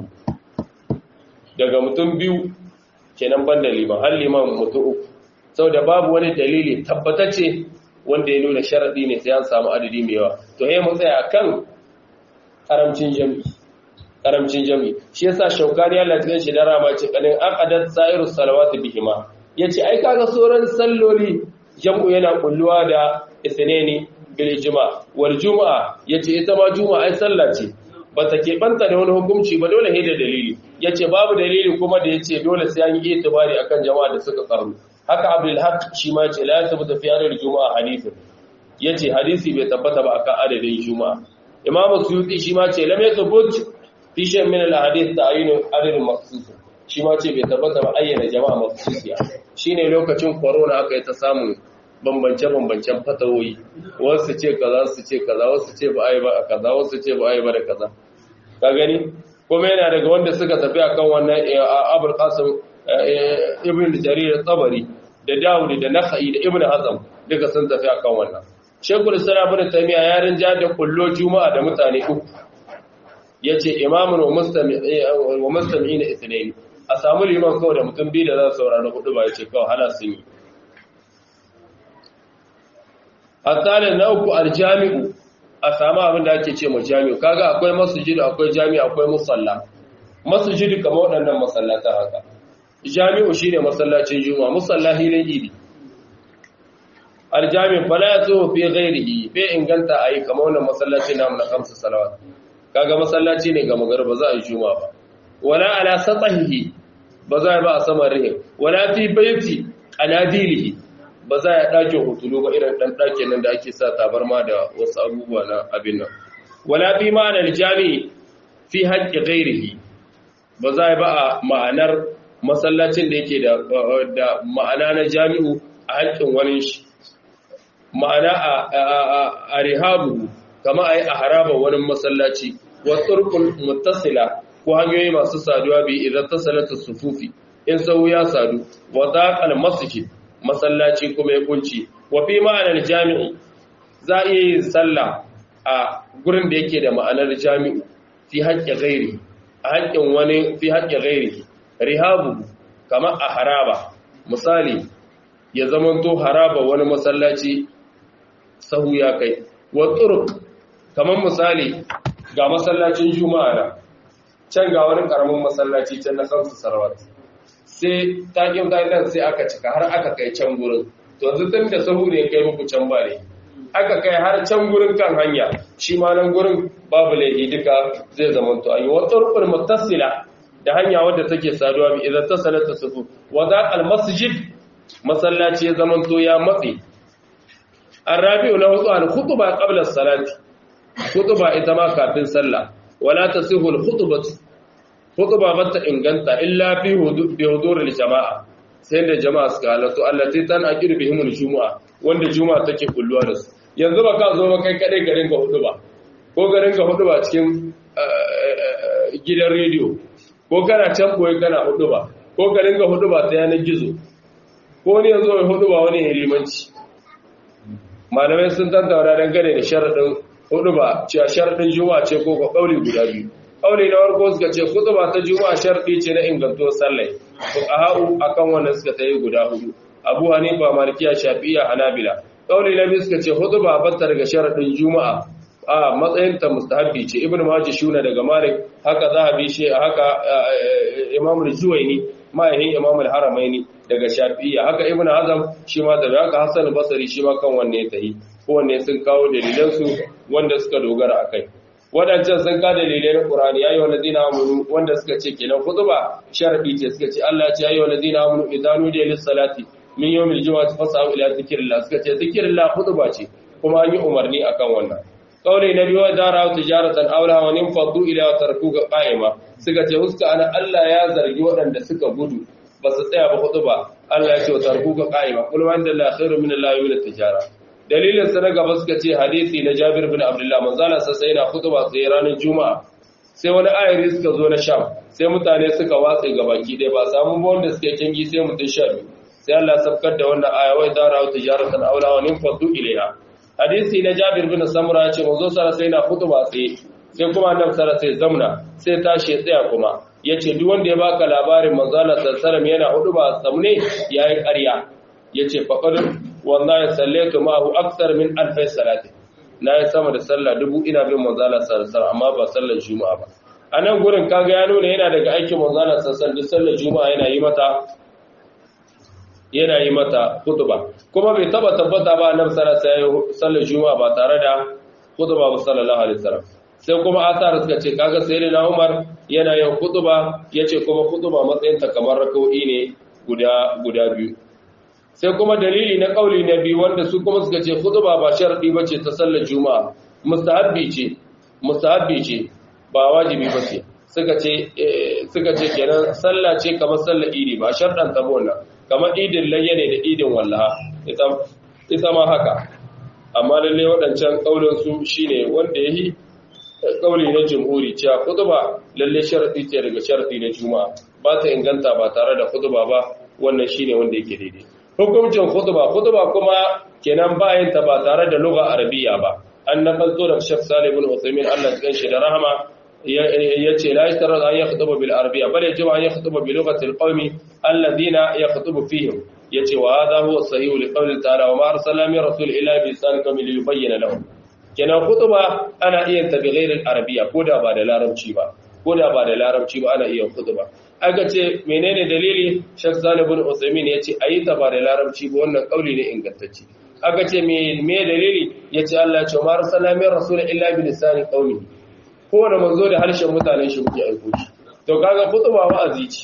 daga mutum biyu kenan ban da liman halli man mutum uku saboda babu wani dalili tabbatacce wanda ya nuna sharadi ne sai an samu adadi mai yawa to yayin mu tsaya kan karamcin jami'i karamcin jami'i shi yasa shaukani Allah ya shi da rama ce kadin aqadat sa'irus salawati bihima ya ce ai kaga sauran salloli jam'u yana kulluwa da isneni bil juma wal juma'a yace ita ma juma'a ai sallah ce bata keɓanta da wani hukunci ba dole ne da dalili yace babu dalili kuma da yace dole sai an yi itibari akan jama'a da suka karu haka abdul haq shi ma yace la tabbata fi adadin juma'a hadithin yace hadisi bai tabbata ba akan adadin juma'a imamu suyuti shi ma ce lam yathbut fi shay min al ahadith ta'yin adadin maqsus shi ma ce bai tabbata ba ayyana jama'a mafsusiya shine lokacin corona aka yi ta samun bambance-bambancen fatawoyi wasu ce kaza su ce kaza wasu ce ba ai ba a kaza wasu ce ba ai ba da kaza ka gani kuma yana daga wanda suka tafi akan wannan abul qasim ibn jarir tabari da dawud da nakhai da ibn hazm duka sun tafi akan wannan shekul islam ibn taymiya ya rinja da kullo juma'a da mutane uku yace imamun wa mustami'in wa mustami'in ithnain a samu liman kawai da mutum biyu da za su saurari hudu ba ya ce kawai hana sun yi a tsarin na uku aljami'u a samu abin da ake ce ma jami'u kaga akwai masujidu akwai jami'u akwai musalla masujidu kamar waɗannan masallatan haka jami'u shi ne masallacin juma musalla hilin idi aljami'u fala ya tsoho fi gairihi bai inganta a yi kamar wannan masallacin namu na kamsa salawat kaga masallaci ne ga magarba za a yi juma ba wala ala satahihi ba za a ba a saman rihin wala fi baiti anadilihi ba za a ɗakin hutulu ba irin ɗan ɗakin nan da ake sa tabarma da wasu abubuwa na abin nan wala fi ma'anar jami'i fi haƙƙi ghairihi ba za a ba a ma'anar masallacin da yake da ma'ana na jami'u a haƙƙin wani shi ma'ana a rihabu kama a yi a haraba wani masallaci wa turkul muttasila ko hanyoyi masu saduwa bi idan tasalata sufufi in sau ya sadu wa daqal masjid masallaci kuma ya kunci wa fi ma'anar jami'i za a iya yin sallah a gurin da yake da ma'anar jami'u fi haƙƙi gairi a haƙƙin wani fi haƙƙi gairi rihabu kama a haraba misali ya zamanto haraba wani masallaci sahu ya kai wa turuk kamar misali ga masallacin juma'a na can ga wani karamin masallaci can na kansu sarwat sai takin takin sai aka cika har aka kai can gurin to yanzu tun da sahu ne kai muku can ba ne aka kai har can gurin kan hanya shi ma nan gurin babu laifi duka zai zama to ayi wa turqul muttasila da hanya wadda take saduwa bi idan tasalata sufu wa da al masjid masallaci ya zama to ya matsi arabi'u na hudu al khutba qabla as-salati khutba ita ma kafin sallah wala tasihu al khutbatu khutba bata inganta illa fi bi hudur al jama'a sai da jama'a suka halatto allati tan aqiru bihim al jumu'a wanda juma'a take kulluwa da su yanzu ba ka zo ba kai kadai garin ka hudu ba ko garin ka hudu ba cikin gidan rediyo ko kana can boye kana hudu ba ko garin ka hudu ba ta yanar gizo ko ne yanzu mai hudu ba wani limanci malamai sun tantaura dangane da sharaɗin hudu ba cewa sharaɗin juma'a ce ko ko ƙauli guda biyu ƙauli na farko suka ce hudu ba ta juma'a sharaɗi ce na ingantuwar sallai ko a ha'u akan wannan suka ta yi guda hudu abu hanifa malikiya shafi'a hanabila ƙauli na biyu suka ce hudu ba batta daga sharaɗin juma'a a matsayin ta mustahabbi ce ibnu majah shuna daga malik haka zahabi shi haka imam al-juwayni ma'ahin imam al-haramaini daga shafi'iyya haka ibnu hazm shi ma daga haka hasan basri shi ma kan wanne ya tahi kowanne sun kawo dalilan su wanda suka dogara akai wadancan sun ka dalilai na qur'ani yayi walladina amanu wanda suka ce kenan khutba sharadi ce suka ce Allah ya ce yayi walladina amanu idanu da lis salati min yawmil jumu'ati fas'au ila zikrillah suka ce zikrillah khutba ce kuma an yi umarni akan wannan kauli na biyu da rawu tijaratan aula wa nin faddu ila tarkuka qa'ima suka ce huska ana Allah ya zargi waɗanda suka gudu ba su tsaya ba hudu ba Allah ya ce wa tarkuka qa'ima kul man da la khairu min Allah wa tijara dalilin sa na gaba suka ce hadisi na Jabir bin Abdullah manzala sa sai na khutba sai ranar juma'a sai wani ayari suka zo na sham sai mutane suka watse gabaki ɗaya ba samu ba wanda suke kingi sai mutum sha biyu sai Allah sabkar da wannan aya wai da rawu tijaratan aula wa nin faddu ilaiha hadisi na Jabir bin Samura ya ce manzo sara sai na khutba sai sai kuma annabi sara sai zamna sai tashi tsaya kuma yace duk wanda ya baka labarin manzo Allah sallallahu yana huduba samne yayi ƙarya yace faqad wallahi sallatu ma'ahu akthar min alf salati na yi sama da sallah dubu ina bin manzo Allah sallallahu amma ba sallar juma'a ba anan gurin kaga ya nuna yana daga aikin manzo Allah sallallahu sallar juma'a yana yi mata yana yi mata khutba kuma bai taba tabbata ba annabi sallallahu alaihi wasallam sallar juma'a ba tare da khutba ba sallallahu alaihi wasallam sai kuma asar suka ce kaga sayyidina Umar yana yin khutba yace kuma khutba matsayin ta kamar rak'o'i ne guda guda biyu sai kuma dalili na kauli na biyu wanda su kuma suka ce khutba ba sharadi bace ta sallar juma'a mustahabbi ce mustahabbi ce ba wajibi bace suka ce suka ce kenan sallah ce kamar sallar idi ba sharɗan ta bona kamar idin layya ne da idin wallaha ita ma haka amma lalle waɗancan ƙaulinsu shi ne wanda ya yi ƙauli na jimhuri cewa kutuba lalle sharaɗi ce daga sharaɗi na juma'a ba ta inganta ba tare da kutuba ba wannan shi ne wanda yake daidai hukuncin kutuba kutuba kuma kenan bayan ta ba tare da lugha arabiya ba an nakalto da shek salibin usaimin allah cikin shi da rahama yace la yashtarad an yakhutuba bil arabiyya bal yajibu an yakhutuba bi lughati al qawmi alladhina yakhutubu fihim yace wa hadha huwa sahih li qawli ta'ala wa ma arsalna min rasul illa bi lisan kamil yubayyana lahum kenan khutuba ana iya ta bi ghairi al arabiyya ko da ba da larabci ba ko da ba da larabci ba ana iya khutuba aka ce menene dalili Sheikh Salih ibn Uthaymeen yace ayi ta ba da larabci ba wannan kauli ne ingantacce aka ce me me dalili yace Allah ya ce ma arsalna min rasul illa bi lisan qawmihi kowane manzo da harshen mutanen shi muke aiko shi to kaga kutuba wa'azi ce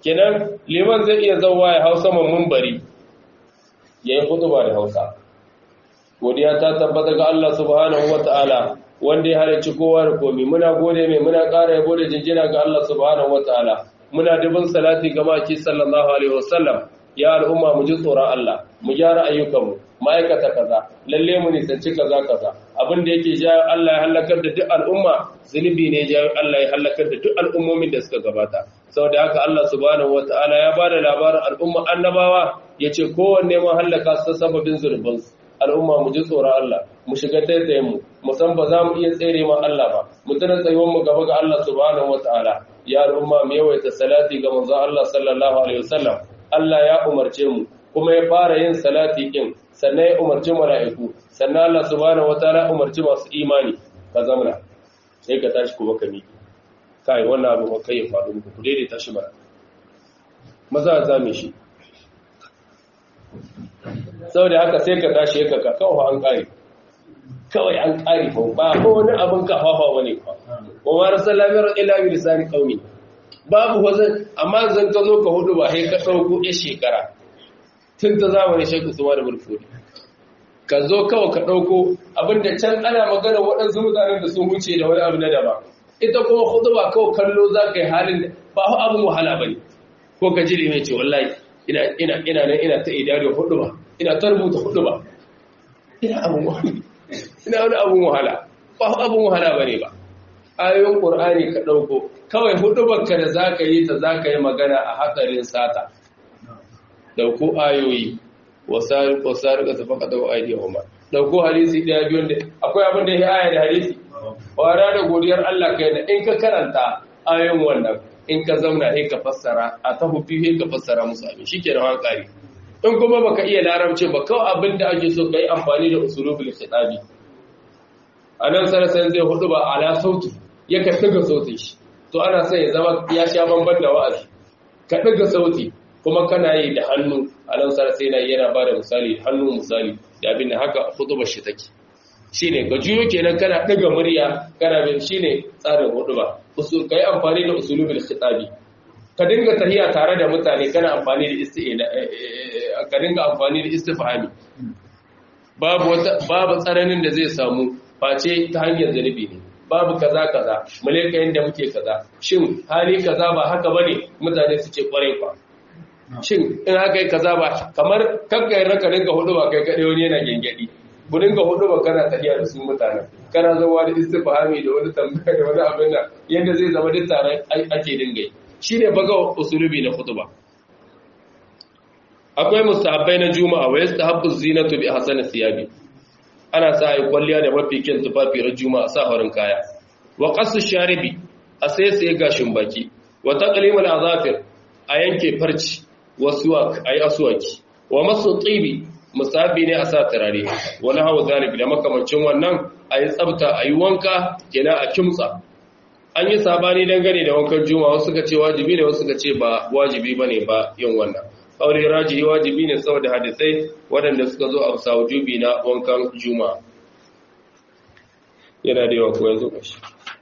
kenan liman zai iya zauwa ya hau saman mumbari ya yi hutuba da hausa godiya ta tabbata ga Allah subhanahu wa ta'ala wanda ya halarci kowa da komi muna gode mai muna ƙara yabo da jinjina ga Allah subhanahu wa ta'ala muna dubin salati ga maki sallallahu alaihi wasallam ya al'umma mu ji tsoron Allah mu gyara ayyukanmu ma'aikata kaza lalle mu nisanci kaza kaza abin da yake jawo Allah ya halakar da duk al'umma zunubi ne jawo Allah ya halakar da duk al'ummomin da suka gabata saboda haka Allah subhanahu wataala ya bada labarin al'umma annabawa yace kowanne mun halaka su sababin zunuban su al'umma mu ji tsoron Allah mu shiga taitayen mu mu san ba za mu iya tsere ma Allah ba mu tana tsayuwar mu gaba ga Allah subhanahu wataala ya al'umma mu yawaita salati ga manzon Allah sallallahu alaihi wasallam Allah ya umarce mu kuma ya fara yin salati din sannan ya umarci mala'iku sannan Allah subhanahu wataala umarci masu imani ka zamana sai ka tashi kuma ka miƙe kai wannan abu ba kai ya faɗo muku ku daidai tashi bara maza za mu shi saboda haka sai ka tashi ya kaka kawai an ƙare kawai an ƙare fa ba ko wani abin kafafa bane ba wa ma rasulullah ila bi lisani qaumi babu wazan amma zan ka zo ka hudu ba sai ka dauko ya shekara tun ta zamanin shekku suwa da bulfuri ka zo kawai ka ɗauko abinda can ana magana waɗansu mutanen da sun wuce da wani abu na daba ita kuma hudu ba kawai kallo za ka yi halin da ba hu abin wahala ba ne ko ka jiri mai ce wallahi ina ina ina nan ina ta idari hudu ba ina ta rubuta hudu ba ina abin wahala ina wani abin wahala ba hu abin wahala ba ne ba ayoyin ƙur'ani ka ɗauko kawai hudu ka da za ka yi ta za ka yi magana a hatsarin sata dauko ayoyi wasariƙo sariƙa su faka daga aidiyar umar dauko hadisi ɗaya biyun da akwai abin da ya aya da hadisi wara da godiyar Allah kai da in ka karanta ayoyin wannan in ka zauna in ka fassara a ta hufi in ka fassara musu abin shi ke da hankali in kuma baka iya larabci ba kawai abin da ake so ka yi amfani da usulubul khitabi a nan sarasan zai hudu ba ala sauti ya ka ɗiga sautin shi to ana son ya zama ya sha bamban da wa'azi ka ɗiga sauti kuma kana yi da hannu a nan sara sai yana ba da misali da hannu misali da abin da haka hutubar shi take shi ne ga juyo kenan kana ɗaga murya kana bin shi ne tsarin hutuba ka yi amfani da usulubin khitabi ka dinga tahiya tare da mutane kana amfani da isti'ina ka dinga amfani da istifhami babu wata babu tsananin da zai samu face ta hanyar zanibi ne babu kaza kaza muleka yanda muke kaza shin hali kaza ba haka bane mutane su ce kwarai kwa shin in haka yi kaza ba kamar kakkai raka dinga hudu ba kai kaɗai wani yana gengedi ku dinga hudu ba kana tafiya da su mutane kana zama da istifhami da wani tambaya da wani abin nan yadda zai zama duk tare ake dinga yi shine baga usulubi na khutba akwai mustahabbai na juma'a wa yastahabbu zinatu bi ahsani thiyabi ana sa ai kwalliya da mafi kyan tufafi ran juma'a sa horin kaya wa qasu sharibi a sai sai gashin baki wa taqlimul azafir a yanke farci wasuwak ayi aswaki wa masu tsibi musabi ne a sa turare wani hawa zalib da makamancin wannan ayi tsafta ayi wanka kenan a kimtsa an yi sabani dangane da wankan juma'a wasu suka ce wajibi ne wasu suka ce ba wajibi bane ba yin wannan aure rajihi wajibi ne saboda hadisai waɗanda suka zo a bisa wujubi na wankan juma'a yana da yawa ko yanzu kashi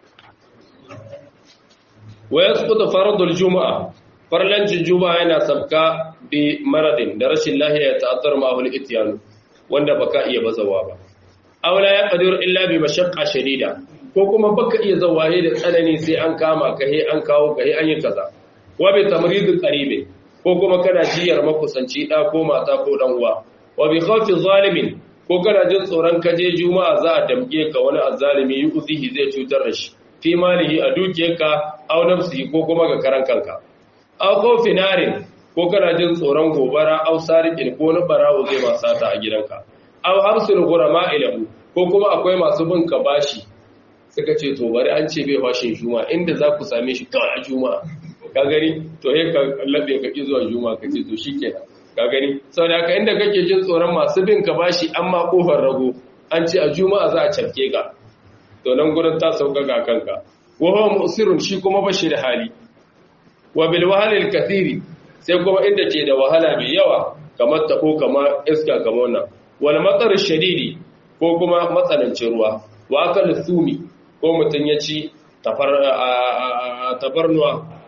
wa yasqutu fardul juma'a farlancin juma'a yana sabka bi maradin da rashin lahiya ya ta'azzar ma ahul ityan wanda baka iya bazawa ba aula ya qadir illa bi mashaqqa shadida ko kuma baka iya zawaye da tsanani sai an kama ka he an kawo ka he an yi kaza wa bi tamridin qaribi ko kuma kana jiyar makusanci da ko mata ko dan uwa wa bi khawfi zalimin ko kana jin tsoron kaje juma'a za a damke ka wani azzalimi yuzihi zai cutar da shi fi malihi a dukiyarka aw nafsihi ko kuma ga karan kanka aw khawfi narin ko kana jin tsoron gobara aw sariqin ko na barawo zai ma sata a gidanka aw hamsul ghurama ilahu ko kuma akwai masu bin ka bashi suka ce to bari an ce bai bashin juma'a inda za ku same shi kawai a juma'a ka gani to he ka labe ka ki zuwa juma'a ka ce to shikenan ka gani saboda haka inda kake jin tsoron masu bin ka bashi amma kofar rago an ce a juma'a za a cafke ka to nan gurin ta sauka ga kanka wa huwa musirun shi kuma bashi da hali wa bil wahalil kathiri sai kuma inda ke da wahala mai yawa kamar tabo kamar iska kamar wannan wal matsar shadidi ko kuma matsanancin ruwa wa akal sumi ko mutun ya ci tafarnuwa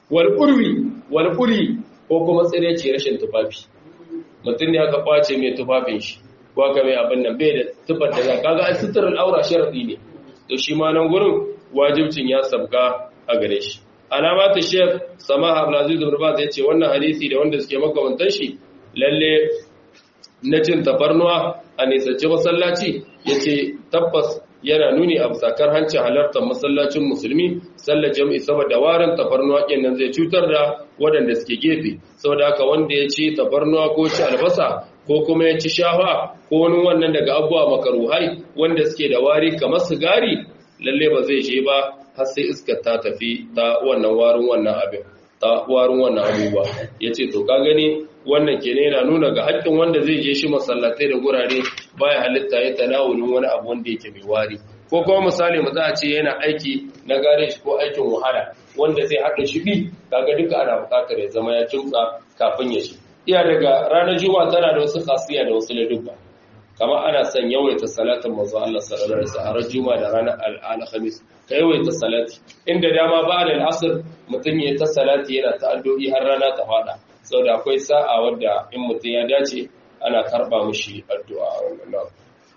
wal qurwi wal quri ko kuma tsire ce rashin tufafi mutum ne aka kwace mai tufafin shi ko aka mai abin nan bai da tufar da za kaga ai sutur al'aura sharadi ne to shi ma nan gurin wajibcin ya sabka a gare shi alamatu shekh samaha abdulaziz ibn baz yace wannan hadisi da wanda suke makamantan shi lalle na cin tafarnuwa a nisanci masallaci yace tabbas yana nuni a sakar hancin halartar masallacin musulmi sallar jami'i saboda warin tafarnuwa kenan zai cutar da waɗanda suke gefe saboda haka wanda ya ci tafarnuwa ko ci albasa ko kuma ya ci shafa ko wani wannan daga abubuwa makaruhai wanda suke da wari kamar sigari lalle ba zai je ba har sai iskar ta tafi ta wannan warin wannan abin ta warin wannan abubuwa yace to ka gani wannan ke yana nuna ga haƙƙin wanda zai je shi masallatai da gurare baya halitta ya tanawulin wani abu wanda yake mai wari ko kuma misali mu za a ce yana aiki na gareji ko aikin wahala wanda zai haɗa shi bi kaga duka ana buƙatar ya zama ya kimtsa kafin ya shi iya daga ranar juma'a tana da wasu khasiya da wasu ladubba kamar ana son yawaita salatin manzo Allah sallallahu alaihi wasallam juma'a da ranar alhamis ka yawaita salati inda dama ba da al'asr mutum ya ta salati yana ta addu'i har rana ta fada saboda akwai sa'a wadda in mutum ya dace ana karba mishi addu'a a wannan nan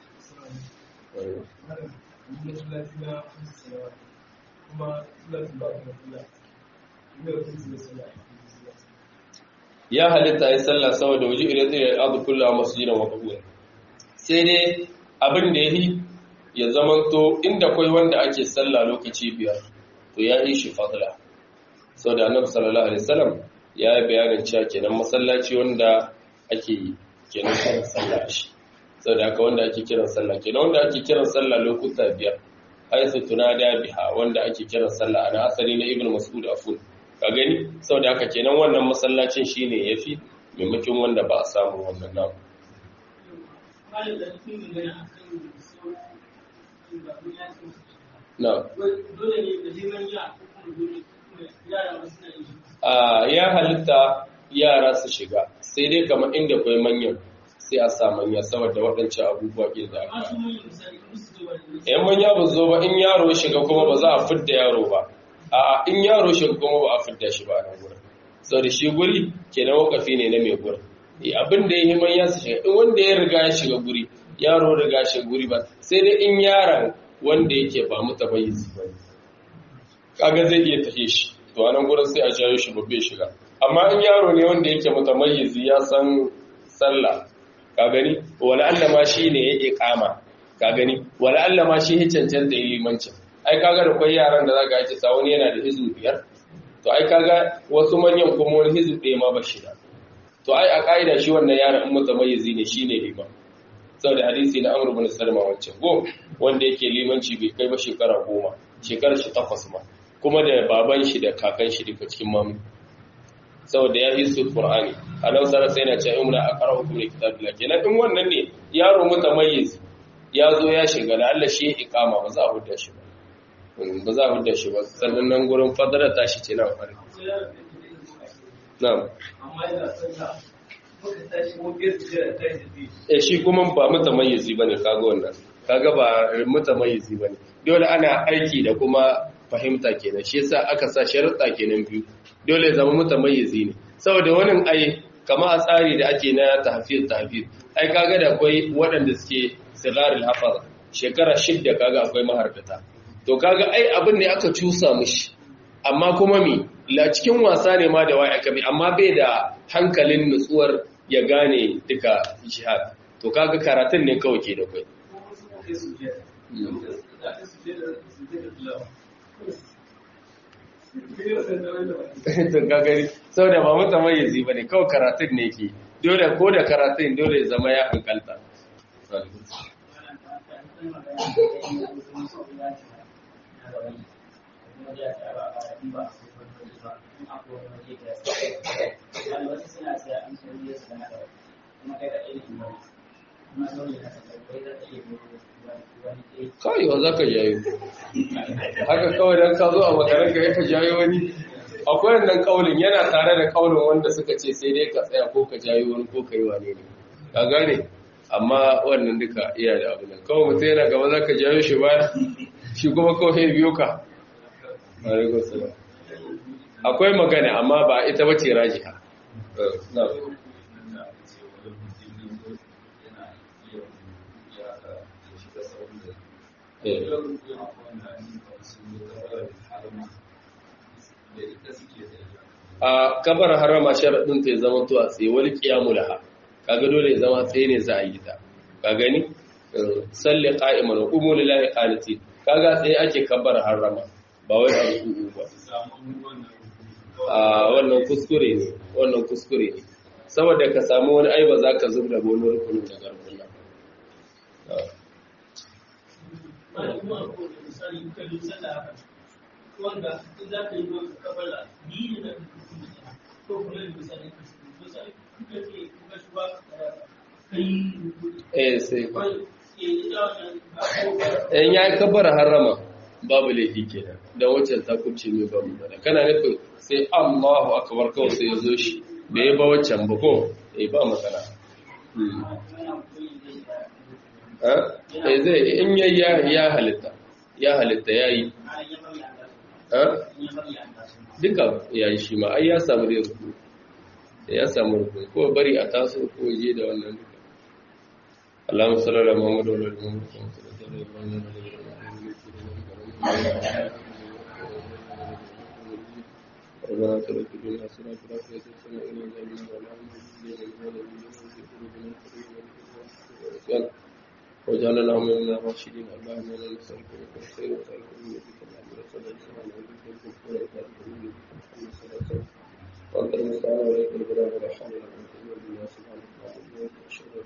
ya halitta ya sallah saboda waje idan zai al'adu kullum masjidan wa qabula sai dai abin da yayi ya zamanto inda kai wanda ake sallah lokaci biyar to ya yi shi fadla saboda annabi sallallahu alaihi wasallam ya yi bayanin cewa kenan masallaci wanda ake kenan kiran sallah shi saboda haka wanda ake kiran sallah kenan wanda ake kiran sallah lokuta biyar haisu tunada biha wanda ake kiran sallah ana asali na ibnu mas'ud afun ka gani saboda haka kenan wannan masallacin shine yafi maimakon wanda ba a samu wannan namu na ya halitta yara su shiga sai dai kamar inda kwai manyan sai a sa manya saboda waɗancan abubuwa ke da aka yan manya ba zo ba in yaro shiga kuma ba za a fidda yaro ba a in yaro shiga kuma ba a fidda shi ba a nan gurin sau da shi guri ke na wakafi ne na mai gurin abin da ya yi manya su shiga in wanda ya riga ya shiga guri yaro riga shiga guri ba sai dai in yaron wanda yake ba mu tabayyizi ba kaga zai iya tafe shi to a nan gurin sai a jayo shi babbe shiga amma in yaro ne wanda yake mutamayyizi ya san sallah ka gani wala Allah ma shi ne ya iqama ka gani wala Allah ma shi ya cancanta yi limancin ai kaga da kwai yaran da zaka yi sa wani yana da hizu biyar to ai kaga wasu manyan kuma wani hizu ɗaya ma ba shi da to ai a ka'ida shi wannan yaron in mutamayyizi ne shine liman saboda hadisi na Amr ibn Salma wancan go wanda yake limanci bai kai ba shekara goma shekarar shi takwas ma kuma da baban shi da kakan shi duka cikin mamu saboda ya hisu Qur'ani anan sara sai na ce umra aqra'u kum kitabillah kenan in wannan ne yaro mutamayyiz ya zo ya shiga da Allah shi iqama ba za a hudda shi ba ba za a hudda shi ba sannan nan gurin fadara ta shi ce na fari na'am amma ina sallah muka tashi mu biyar da eh shi kuma ba mutamayyizi bane kaga wannan kaga ba mutamayyizi bane dole ana aiki da kuma fahimta kenan shi yasa aka sa sharuɗa kenan biyu dole zama mutamayyizi ne saboda wani ai kama a tsari da ake na tahfiz tahfiz ai kaga da akwai waɗanda suke sigarul hafaz shekara shidda kaga akwai maharkata to kaga ai abin ne aka cusa mishi amma kuma mi la cikin wasa ne ma da wai aka bi amma bai da hankalin nutsuwar ya gane duka jihad to kaga karatun ne kawai ke da kai to gagari sau da ba mutum mai yazi ba ne kawai karatun ne ke dole ko da karatun dole zama ya hankalta kawai wa za ka jayo haka kawai don ka zo a makarar ka ka jayo wani akwai wannan kaulin yana tare da kaulin wanda suka ce sai dai ka tsaya ko ka jayo wani ko ka yi wane ne ka gane amma wannan duka iya da abu nan kawai mutum yana gaba za ka jayo shi baya shi kuma kawai biyo ka akwai magana amma ba ita bace rajiha na a kabar harama sharaɗin ta ya zama to a tsaye wani ƙiyamu laha kaga dole ya zama tsaye ne za a yi ta ka gani salli qa'iman wa qumu lillahi qaniti kaga tsaye ake kabar harama ba wai a ruku ba a wannan kuskure ne wannan kuskure ne saboda ka samu wani aiba za ka zub da wani rukunin da garkuna wanda za ka yi wani kabala biyu da ko kuma da misali misali kuka ce kuka shi ba kai eh sai in ya yi kabar harama babu laifi kenan da waccan ta kubce mai babu bada kana nufin sai Allahu akbar kawai sai ya zo shi da ya ba waccan ba ko eh ba matsala eh zai in yayi ya halitta ya halitta yayi duka ya yi shi ma ai ya samu da ruku ya samu ruku ko bari a taso ko je da wannan duka Allahumma salli ala Muhammad wa ala ali Muhammad ربنا ترك الدنيا حسنة وفي الآخرة حسنة وقنا عذاب النار وجعلنا من الراشدين اللهم انا نسألك من الخير وسألك من يدك الأمر صلى الله عليه وسلم وأنت المستعان وإليك البلاغ ولا حول ولا قوة إلا بالله سبحانك اللهم وبحمدك أشهد